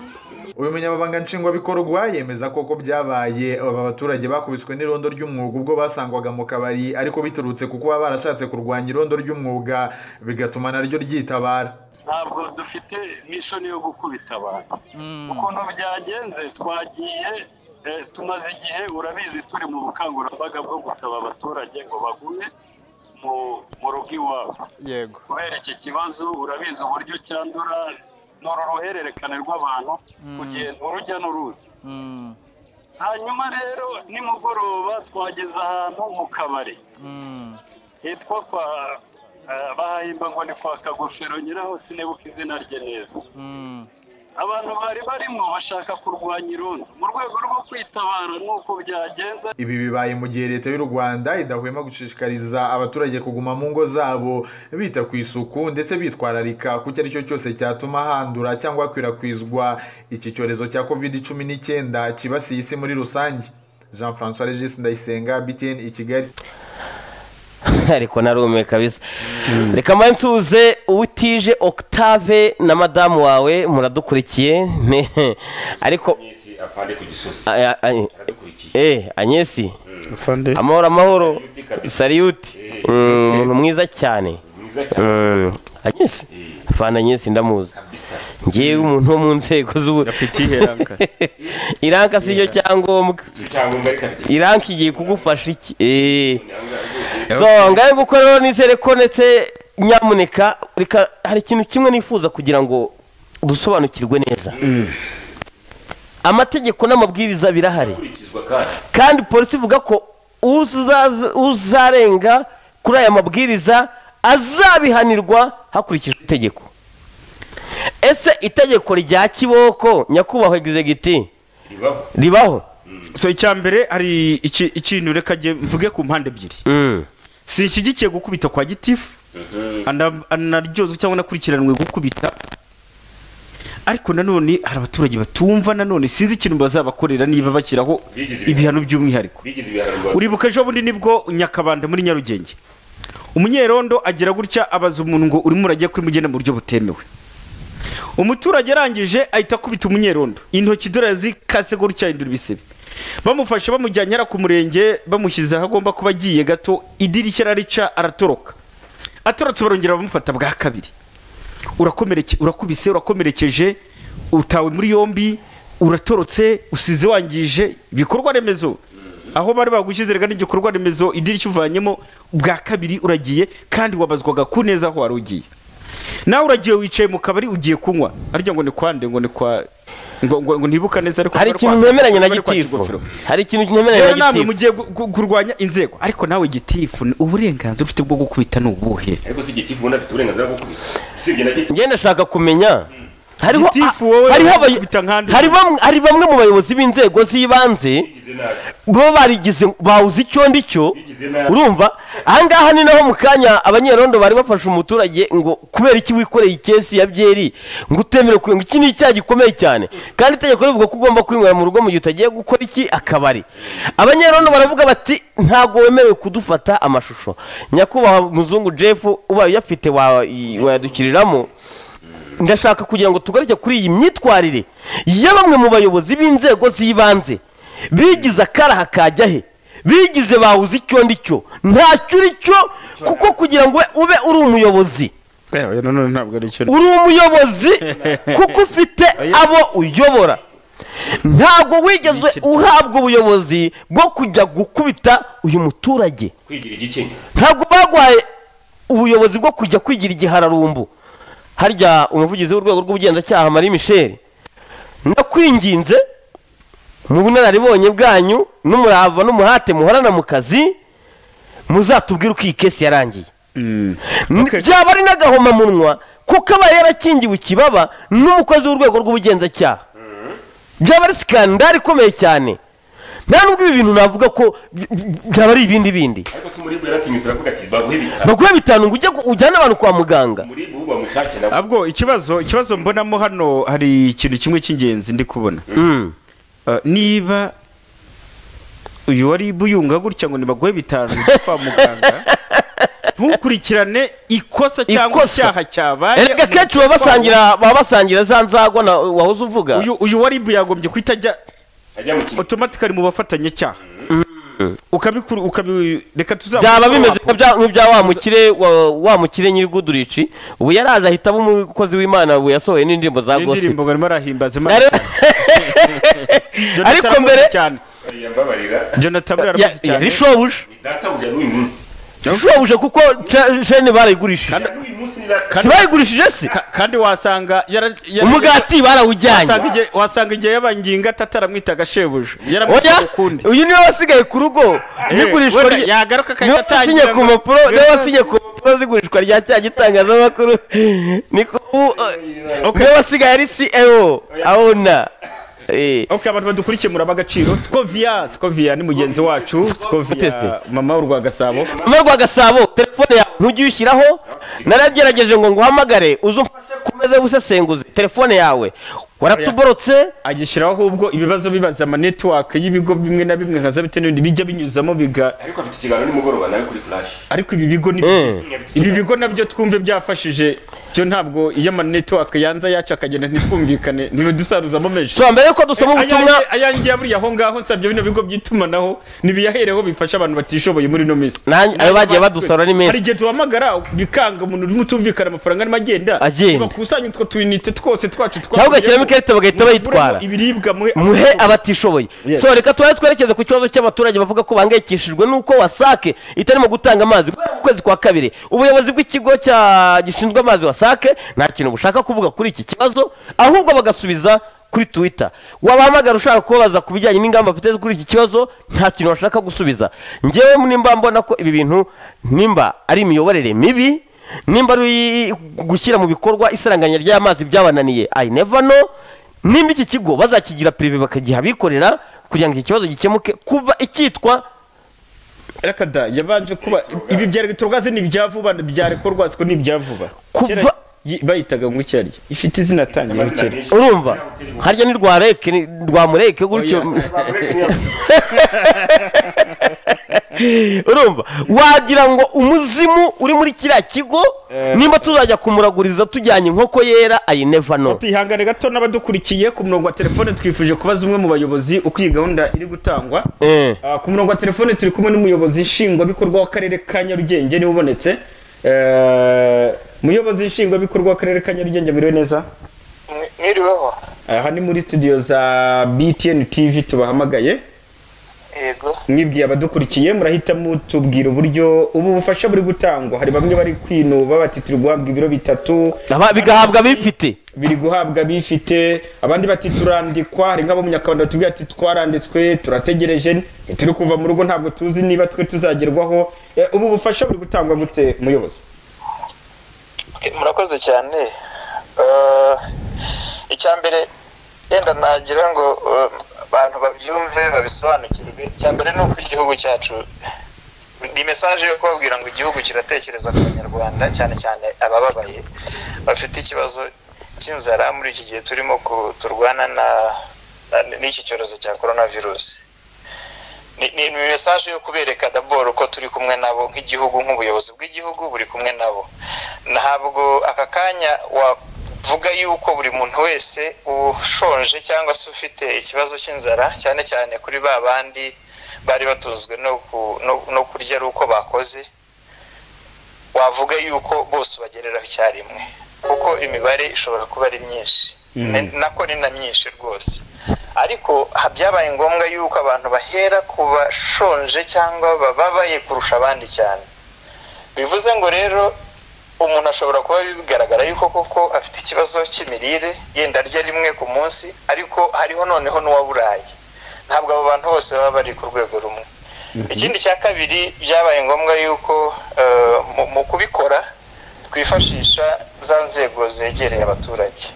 uyu munyamabanga nshingwabikorwa yemeza ko ko byabaye aba baturage bakubiswe n'irondo ry'umwuga ubwo basangwaga mu kabari ariko biturutse ku kuba barashatse kurwanya irondo ry'umwuga bigatuma naryo ryitabara ntabwo dufite mishoni yo gukubita abantu ukuntu byagenze twagiye eh, tumaze igihe urabizi turi mu bukangurambaga bwo gusaba abaturage ngo bagume mu mu rugo iwabo yego kubera iki kibazo urabizi uburyo cyandura ni uru ruhererekane rw'abantu kugenda urujya n'uruza hanyuma rero nimugoroba twageze ahantu mu kabari hitwa kwa eh, bahahimba ngo ni kwa kagofero nyiraho sinibuka izina rye neza abantu bari barimo bashaka kurwanya irondo mu rwego rwo kwitabara n'uko byagenze ibi bibaye mu gihe leta y'u rwanda idahwema gushishikariza abaturage kuguma mu ngo zabo bita ku isuku ndetse bitwararika ku icyo ari cyo cyose cyatuma handura cyangwa hakwirakwizwa iki cyorezo cya covid cumi n'icyenda cyibasiye isi muri rusange jean francois regis ndayisenga btn i kigali ariko narumiwe kabisa reka mba nsuze utije octave na madamu wawe muradukurikiye ne- ariko Agnes apande ku gisozi Aya- ay- eh anyesi amahoro amahoro sariyuti Mm, umuntu mwiza cyane Mm, anyesi afana anyesi ndamuzi ngewe umuntu wo mu nzego z'ubu afite iheranka. iranka si cyo cyangombwa icyangombwa ariko afite iranka igiye kugufasha iki Eh. so ngahe gukora rero nizere ko ndetse nyamuneka reka hari ikintu kimwe nifuza kugira ngo dusobanukirwe neza amategeko n'amabwiriza birahari ikurikizwa kandi kandi polisi ivuga ko uzaza- uzarenga kuri aya mabwiriza azabihanirwa hakurikijwe itegeko ese itegeko rya kiboko nyakubahwa egizegiti ribaho so icya mbere hari iki- ikintu reka nge mvuge ku mpande ebyiri sinshyigikiye gukubita kwa gitifu ana- anaryozwe cyangwa anakurikiranwe gukubita ariko nanone hari abaturage batumva nanone sinzi ikintu bazabakorera niba bashyiraho Bigize ibihano by'umwihariko bigize ibihano rwanda uribuka ejo bundi nibwo nyakabanda muri nyarugenge umunyerondo agira gutya abaza umuntu ngo urimo urajya kuri mugende mu buryo butemewe umuturage arangije ahita akubita umunyerondo intoki dore zikase gutya ahindura ibisebe bamufashe bamujyanye ara ku murenge bamushyize aho agomba kuba agiye gato idirishya ararica aratoroka atorotse barongera bamufata bwa kabiri urakomereke urakubise urakomerekeje utawe muri yombi uratorotse usize wangije ibikorwa remezo aho bari bagushyize rega n'igikorwa remezo idirishya uvanyemo bwa kabiri uragiye kandi wabazwaga ku neza aho wari ugiye nawe uragiye wicaye mu kabari ugiye kunywa arya ngo ni kwande ngo ni kwa ngo, ngo, ngo ntibuka neza ariko Hari kwari ikintu kwa- ntemeranya na kwari kwa gitifu. Kigofero. Hari ikintu ntemeranya na Rero namwe gitifu. mugiye gu- gu- kurwanya inzego ariko nawe gitifu ni uburenganzira ufite bwo gukubita ni ubuhe ariko si igitifu ubundi afite uburenganzira bwo kubita usibye na gitifu ngenda ashaka kumenya hariho Gitifu wowe hariho abay- wikubita nkandi. hari bamwe- hari bamwe mu bayobozi b'inzego z'ibanze bo barigize bawuze icyo ndi cyo nabi. urumva ahangaha ni naho mu kanya abanyerondo bari bafashe umuturage ngo kubera iki wikoreye ikesi ya byeri ngo utemere kunywa iki ni icyaha gikomeye cyane kandi itegeko rivuga ko ugomba kwinywera mu rugo mu gihe utagiye gukora iki akabari abanyerondo baravuga bati ntabwo wemerewe kudufata amashusho nyakubahwa muzungu jeff ubaye uyafite wa- wayadukiriramo ndashaka kugira ngo tugaruke kuri iyi myitwarire ya bamwe mu bayobozi b'inzego z'ibanze bigize akaraha kajya he bigize bawuze icyo ndi cyo ntacyo uri cyo kuko kugira ngo ube uri umuyobozi Ewe, none ntabwo ari cyo uri umuyobozi kuko ufite abo uyobora ntabwo wigeze uhabwa ubuyobozi bwo kujya gukubita uyu muturage kwigira igikinya ntabwo bagwaye ubuyobozi bwo kujya kwigira igihararumbu harya umuvugizi w'urwego rw'ubugenzacyaha marie michel ndakwinginze mu bunararibonye bwanyu n'umurava n'umuhate muhorana mu kazi muzatubwire uko iyi kesi yarangiye byaba ari n'agahomamunwa kuko aba yarakingiwe ikibaba n'umukozi w'urwego rw'ubugenzacyaha byaba ari sikandari ikomeye cyane nta nubwo ibi bintu navuga ko by- by- byaba ari ibindi bindi ariko se umuribwa yaratinyuze aravuga ati baguhe bitanu baguhe bitanu ngo ujye gu- ujyane abantu kwa muganga umuribwa ubu bamushake nawe abwo ikibazo ikibazo mbonamo hano hari ikintu kimwe cy'ingenzi ndi kubona Uh, niba uyu wari buyunga gutya ngo nibaguhe bitanu ujye kwa muganga ntukurikirane ikosa cyangwa Ikosa. icyaha cyabaye erega akenshi baba basangira baba basangira za nzagwa na wahoze uvuga uyu uyu wari yagombye guhita ajya otomatikari mu bafatanyacyaha ukabikuru ukabi reka tuza byaba bimeze nk'ibya- nk'ibya wa mukire wa- wa mukire nyirigudurici ubu yaraje ahita aba umukozi w'imana ubu yasohoye n'indirimbo za gosi indirimbo ngo arimo arahimbaza imana Ariko- ariko mbere cyane yambabarira jonathan Ya- aramuzi ya- cyane yari shobuja ni databuja n'uyu munsi shobuja kuko ca- jene barayigurishije n'uyu munsi ni data Sibayigurishije se kandi wasanga yara- yara- Umugati barawujyanye. wasanga igihe- wasanga igihe yabanginga tataramwitaga shebuja oya uyu niwe wasigaye ku rugo n'igurishwa wenda rye- yagaruka niwe akahita atangira wasinye ku ngo- mpapuro niwe niwe wasi- wasinye ku mpapuro z'igurishwa rya cya gitangazamakuru niko ubu niwe wasigaye ari ceo abona ok abantu badukurikiye muraba agaciro sikovia sikovia ni mugenzi wacu sikovia mama w'urwa gasabo mama rwa gasabo telefone yawe ntujye uyishyiraho naragerageje ngo nguhamagare uze umfashe kumeze busesenguzi telefone yawe waratuborotse agishyiraho ahubwo ibibazo bibaza ama network y'ibigo bimwe na bimwe nka za bite n'ibindi bijya binyuzamo biga ariko afite ikiganiro nimugoroba nawe kuri flash ariko ibi bigo ni ibi bigo nabyo twumve byafashije byo ntabwo iyo ama network yanza yacu akagenda ntitwumvikane ntibidusaruzamo menshi so mbere yuko dusoma ubutumwa Ayange- ayange ya buriya aho ngaho nsabye bino bigo by'itumanaho nibiyahereho bifasha abantu batishoboye muri ino minsi ayo bagiye badusora ni menshi. hari igihe duhamagara bikanga umuntu urimo utumvikana amafaranga arimo agenda Agenda. bakusanya utwo tuyinite twose twacu cyangwa ugashyiramo ikarita bagahita bayitwara ibiribwa muhe muhe abatishoboye Yes. so reka tubaye twerekeze ku kibazo cy'abaturage bavuga ko bahangayikishijwe n'uko wasake itarimo gutanga amazi guhera mu kwezi kwa kabiri ubuyobozi bw'ikigo cya gishinzwe amazi wasake nta kintu bushaka kuvuga kuri iki kibazo ahubwo bagasubiza kuri twitter wabahamagara ushaka kubabaza ku bijyanye n'ingamba bafite kuri iki kibazo nta kintu bashaka gusubiza ngewe nimba mbona ko ibi bintu nimba ari imiyoborere mibi nimba ari gushyira mu bikorwa isaranganya ry'amazi byabananiye i never know nimba iki kigo bazakigira pirive bakagiha abikorera kugira ngo iki kibazo gikemuke kuva icyitwa rekada yabanje kuba ibi bya rwazi ni ibya vuba bya rekorwazi ko ni ibya vuba kuva bayitaga ngo iki arya ifite izina atangiye gukera urumva harya ni rwa reke ni- rwa mureke gutyo urumva wagira ngo umuzimu uri muri kiriya kigo nimba tuzajya kumuraguriza tujyanye inkoko yera i never know twihangane gato n'abadukurikiye ku murongo wa telefone twifuje kubaza umwe mu bayobozi uko iyi gahunda iri gutangwa Eh. Ah, ku murongo wa telefone turi kumwe n'umuyobozi nshingwabikorwa w'akarere ka nyarugenge niwe ubonetse Eh, muyobozi nshingwabikorwa w'akarere ka nyarugenge biriwe neza mwiriweho aha ni muri studio za btn tv tubahamagaye yego mwibwiye abadukurikiye murahita mutubwira uburyo ubu bufasha buri gutangwa hari bamwe bari kwinuba bati turi guhabwa ibiro bitatu bigahabwa bifite biri guhabwa bifite abandi bati turandikwa hari nk'abo munyakabanda batubwira ati twaranditswe turategereje turi kuva mu rugo ntabwo tuzi niba twe tuzagerwaho Eh, ubu bufasha buri gutangwa gute muyobozi murakoze cyane Eh, icya mbere yenda nagira ngo uh, abantu babyumve babisobanukirwe icya mbere ni uko igihugu cyacu ni mesaje yo kubabwira ngo igihugu kiratekereza ku banyarwanda cyane cyane abababaye bafite ikibazo cy'inzara muri iki gihe turimo ku- turwana na- na- n'iki cyorezo cya korona virusi ni ni mesaje yo kubereka daboro ko turi kumwe nabo nk'igihugu nk'ubuyobozi bw'igihugu buri kumwe nabo ntabwo aka kanya wavuga yuko buri muntu wese ushonje cyangwa se ufite ikibazo cy'inzara cyane cyane kuri ba bandi bari batunzwe no ku- no- no kurya ari uko bakoze wavuga yuko bose bagereraho icyarimwe kuko imibare ishobora kuba ari myinshi Ne- nako ni na myinshi rwose ariko ha- byabaye ngombwa yuko abantu bahera ku bashonje cyangwa bababaye kurusha abandi cyane bivuze ngo rero umuntu ashobora kuba bigaragara yuko koko afite ikibazo cy'imirire yenda arya rimwe ku munsi ariko hariho noneho n'uwaburaye ntabwo abo bantu bose baba bari ku rwego rumwe ikindi cya kabiri byabaye ngombwa yuko eh, mu- mu kubikora twifashisha za nzego zegereye abaturage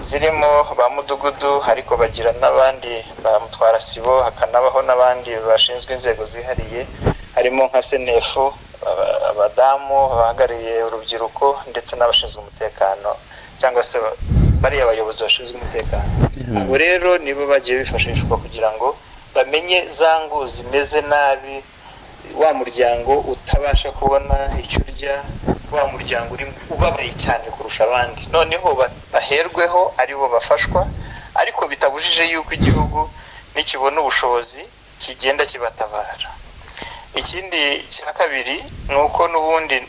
zirimo ba mudugudu ariko bagira n'abandi ba mutwara sibo hakanabaho n'abandi bashinzwe inzego zihariye harimo nka senefu aba- abadamu bahagarariye urubyiruko ndetse n'abashinzwe umutekano cyangwa se ba- bariya bayobozi bashinzwe umutekano abo rero nibo bagiye bifashishwa kugira ngo bamenye za ngo zimeze nabi wa muryango utabasha kubona icyo urya wa muryango uri ubabaye cyane kurusha abandi noneho ba- baherweho ari bo bafashwa ariko bitabujije yuko igihugu nikibona ubushobozi kigenda kibatabara ikindi cya kabiri ni uko n'ubundi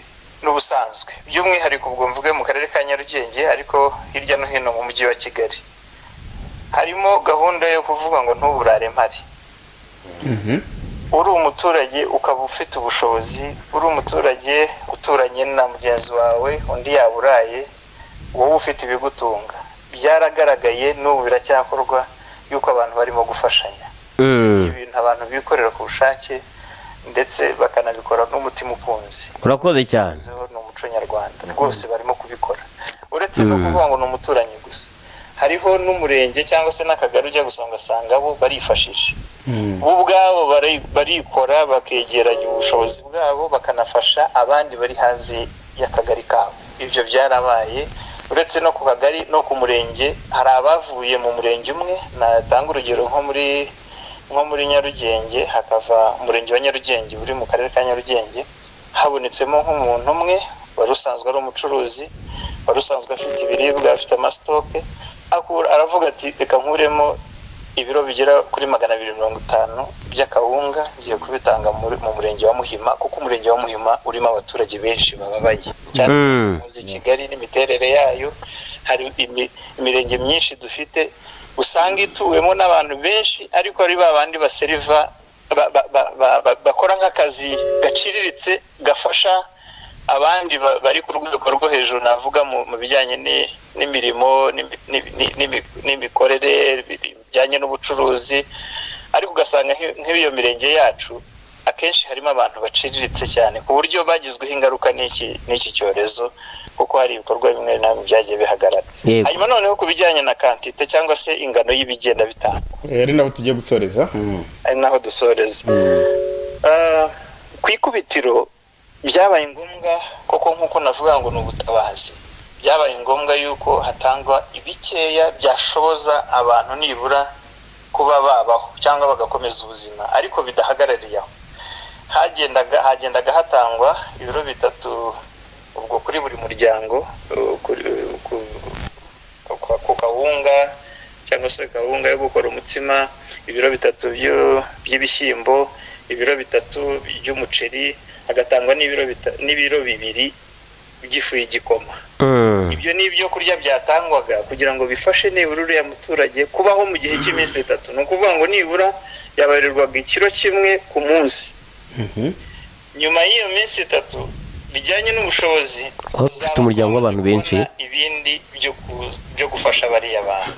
n'ubusanzwe by'umwihariko ubwo mvuge mu karere ka nyarugenge ariko hirya no hino mu mujyi wa kigali harimo gahunda yo kuvuga ngo ntuburare mpari uri umuturage ukaba ufite ubushobozi uri umuturage uturanye na mugenzi wawe undi yaburaye wowe ufite ibigutunga byaragaragaye n'ubu biracyakorwa yuko abantu barimo gufashanya ibintu abantu bikorera ku bushake ndetse bakanabikora n'umutima ukunze urakoze cyane bivuzeho ni umuco nyarwanda rwose barimo kubikora uretse no kuvuga ngo ni umuturanyi gusa hariho n'umurenge cyangwa se n'akagari ujya gusa ugasanga bo barifashisha bo ubwabo bari- barikora bakegeranya ubushobozi bwabo bakanafasha abandi bari hanze y'akagari kabo ibyo byarabaye uretse no ku kagari no ku murenge hari abavuye mu murenge umwe natanga urugero nko muri nko muri nyarugenge hakava umurenge wa nyarugenge uri mu karere ka nyarugenge habonetsemo nk'umuntu umwe wari usanzwe ari umucuruzi wari usanzwe afite ibiribwa afite amasitoke akura- aravuga ati reka nkuremo ibiro bigera kuri magana abiri mirongo itanu by'akawunga ngiye kubitanga muri- mu murenge wa muhima kuko umurenge wa muhima urimo abaturage benshi bababaye cyane Mm. muzi kigali n'imiterere yayo hari imi- imirenge myinshi dufite usanga ituwemo n'abantu benshi ariko ari ba bandi baseriva ba- ba- ba- ba- ba- bakora nk'akazi gaciriritse gafasha abandi ba- bari ku rwego rwo hejuru navuga mu mu bijyanye ni- n'imirimo n'imi- n'imi- n'imi- n'imi- n'imikorere bijyanye n'ubucuruzi ariko ugasanga nk'i- nk'iyo mirenge yacu akenshi harimo abantu baciriritse cyane ku buryo bagizweho ingaruka n'iki n'iki cyorezo kuko hari ibikorwa bimwe na bimwe byagiye bihagarara Yego. hanyuma noneho ku bijyanye na kantite cyangwa se ingano y'ibigenda bitanga ari naho tugiye gusoreza ari naho dusoreza Eh, ku ikubitiro byabaye ngombwa koko nk'uko navuga ngo ni ubutabazi byabaye ngombwa yuko hatangwa ibikeya byashoboza abantu nibura kuba babaho cyangwa bagakomeza ubuzima ariko bidahagarariye aho hagendaga hagendaga hatangwa ibiro bitatu ubwo kuri buri muryango eh, kuri, eh, ku, ku, ku kawunga cyangwa se kawunga yo gukora umutsima ibiro bitatu byo- by'ibishyimbo ibiro bitatu by'umuceri hagatangwa n'ibiro bita- n'ibiro bibiri by'ifu y'igikoma ibyo ni ibyo kurya byatangwaga kugira ngo bifashe nibura uriya muturage kubaho mu gihe cy'iminsi itatu ni ukuvuga ngo nibura yabarirwaga ikiro kimwe ku munsi nyuma y'iyo minsi itatu bijyanye n'ubushobozi kuba dufite umuryango w'abantu benshi ibindi byo ku- byo gufasha bariya bantu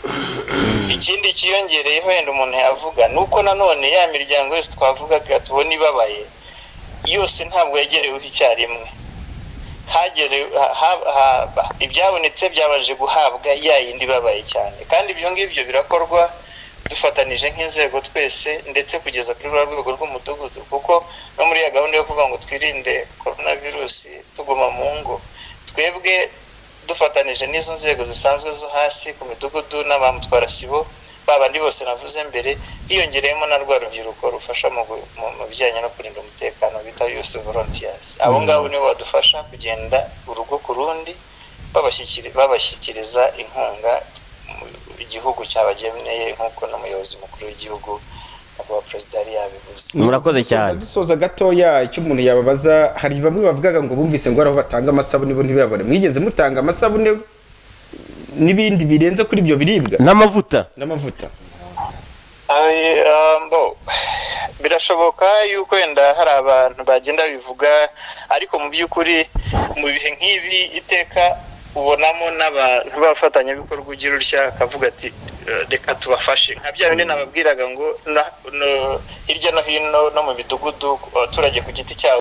ikindi cyiyongereyeho wenda umuntu yavuga ni uko nanone ya miryango yose twavugaga tubona ibabaye yose ntabwo yagereweho icyarimwe hagere ha- ha- ha- ha- ibyabonetse byabanje guhabwa ya yindi ibabaye cyane kandi ibyo ngibyo birakorwa dufatanije nk'inzego twese ndetse kugeza kuri rwa rwego rw'umudugudu kuko no muri ya gahunda yo kuvuga ngo twirinde korona virusi tuguma mu ngo twebwe dufatanije n'izo nzego zisanzwe zo hasi ku midugudu n'abamutwarasibo babandi bose navuze mbere hiyongereyemo na rwa rubyiruko rufasha mu gu- mu- mu bijyanye no kurinda umutekano bita yusi volontiyazi abo ngabo nibo badufasha kugenda urugo ku rundi babashyikiri- babashyikiriza inkunga mu- igihugu cyabageneye nk'uko n'umuyobozi mukuru w'igihugu nyakubahwa perezida yari yabivuze murakoze cyane dusoza gatoya icyo umuntu yababaza hari bamwe bavugaga ngo bumvise ngo hari aho batanga amasabune bo ntibabone mwigeze mutanga amasabune n'ibindi birenze kuri ibyo biribwa n'amavuta n'amavuta Ay, um, bo, birashoboka yuko wenda hari abantu bagenda bivuga ariko mu by'ukuri mu bihe nk'ibi iteka ubonamo n'abantu b'abafatanyabikorwa ugira utya akavuga ati "Eh, reka tubafashe nka bya bindi nababwiraga ngo na- no- hirya no hino no mu midugudu abaturage ku giti cyabo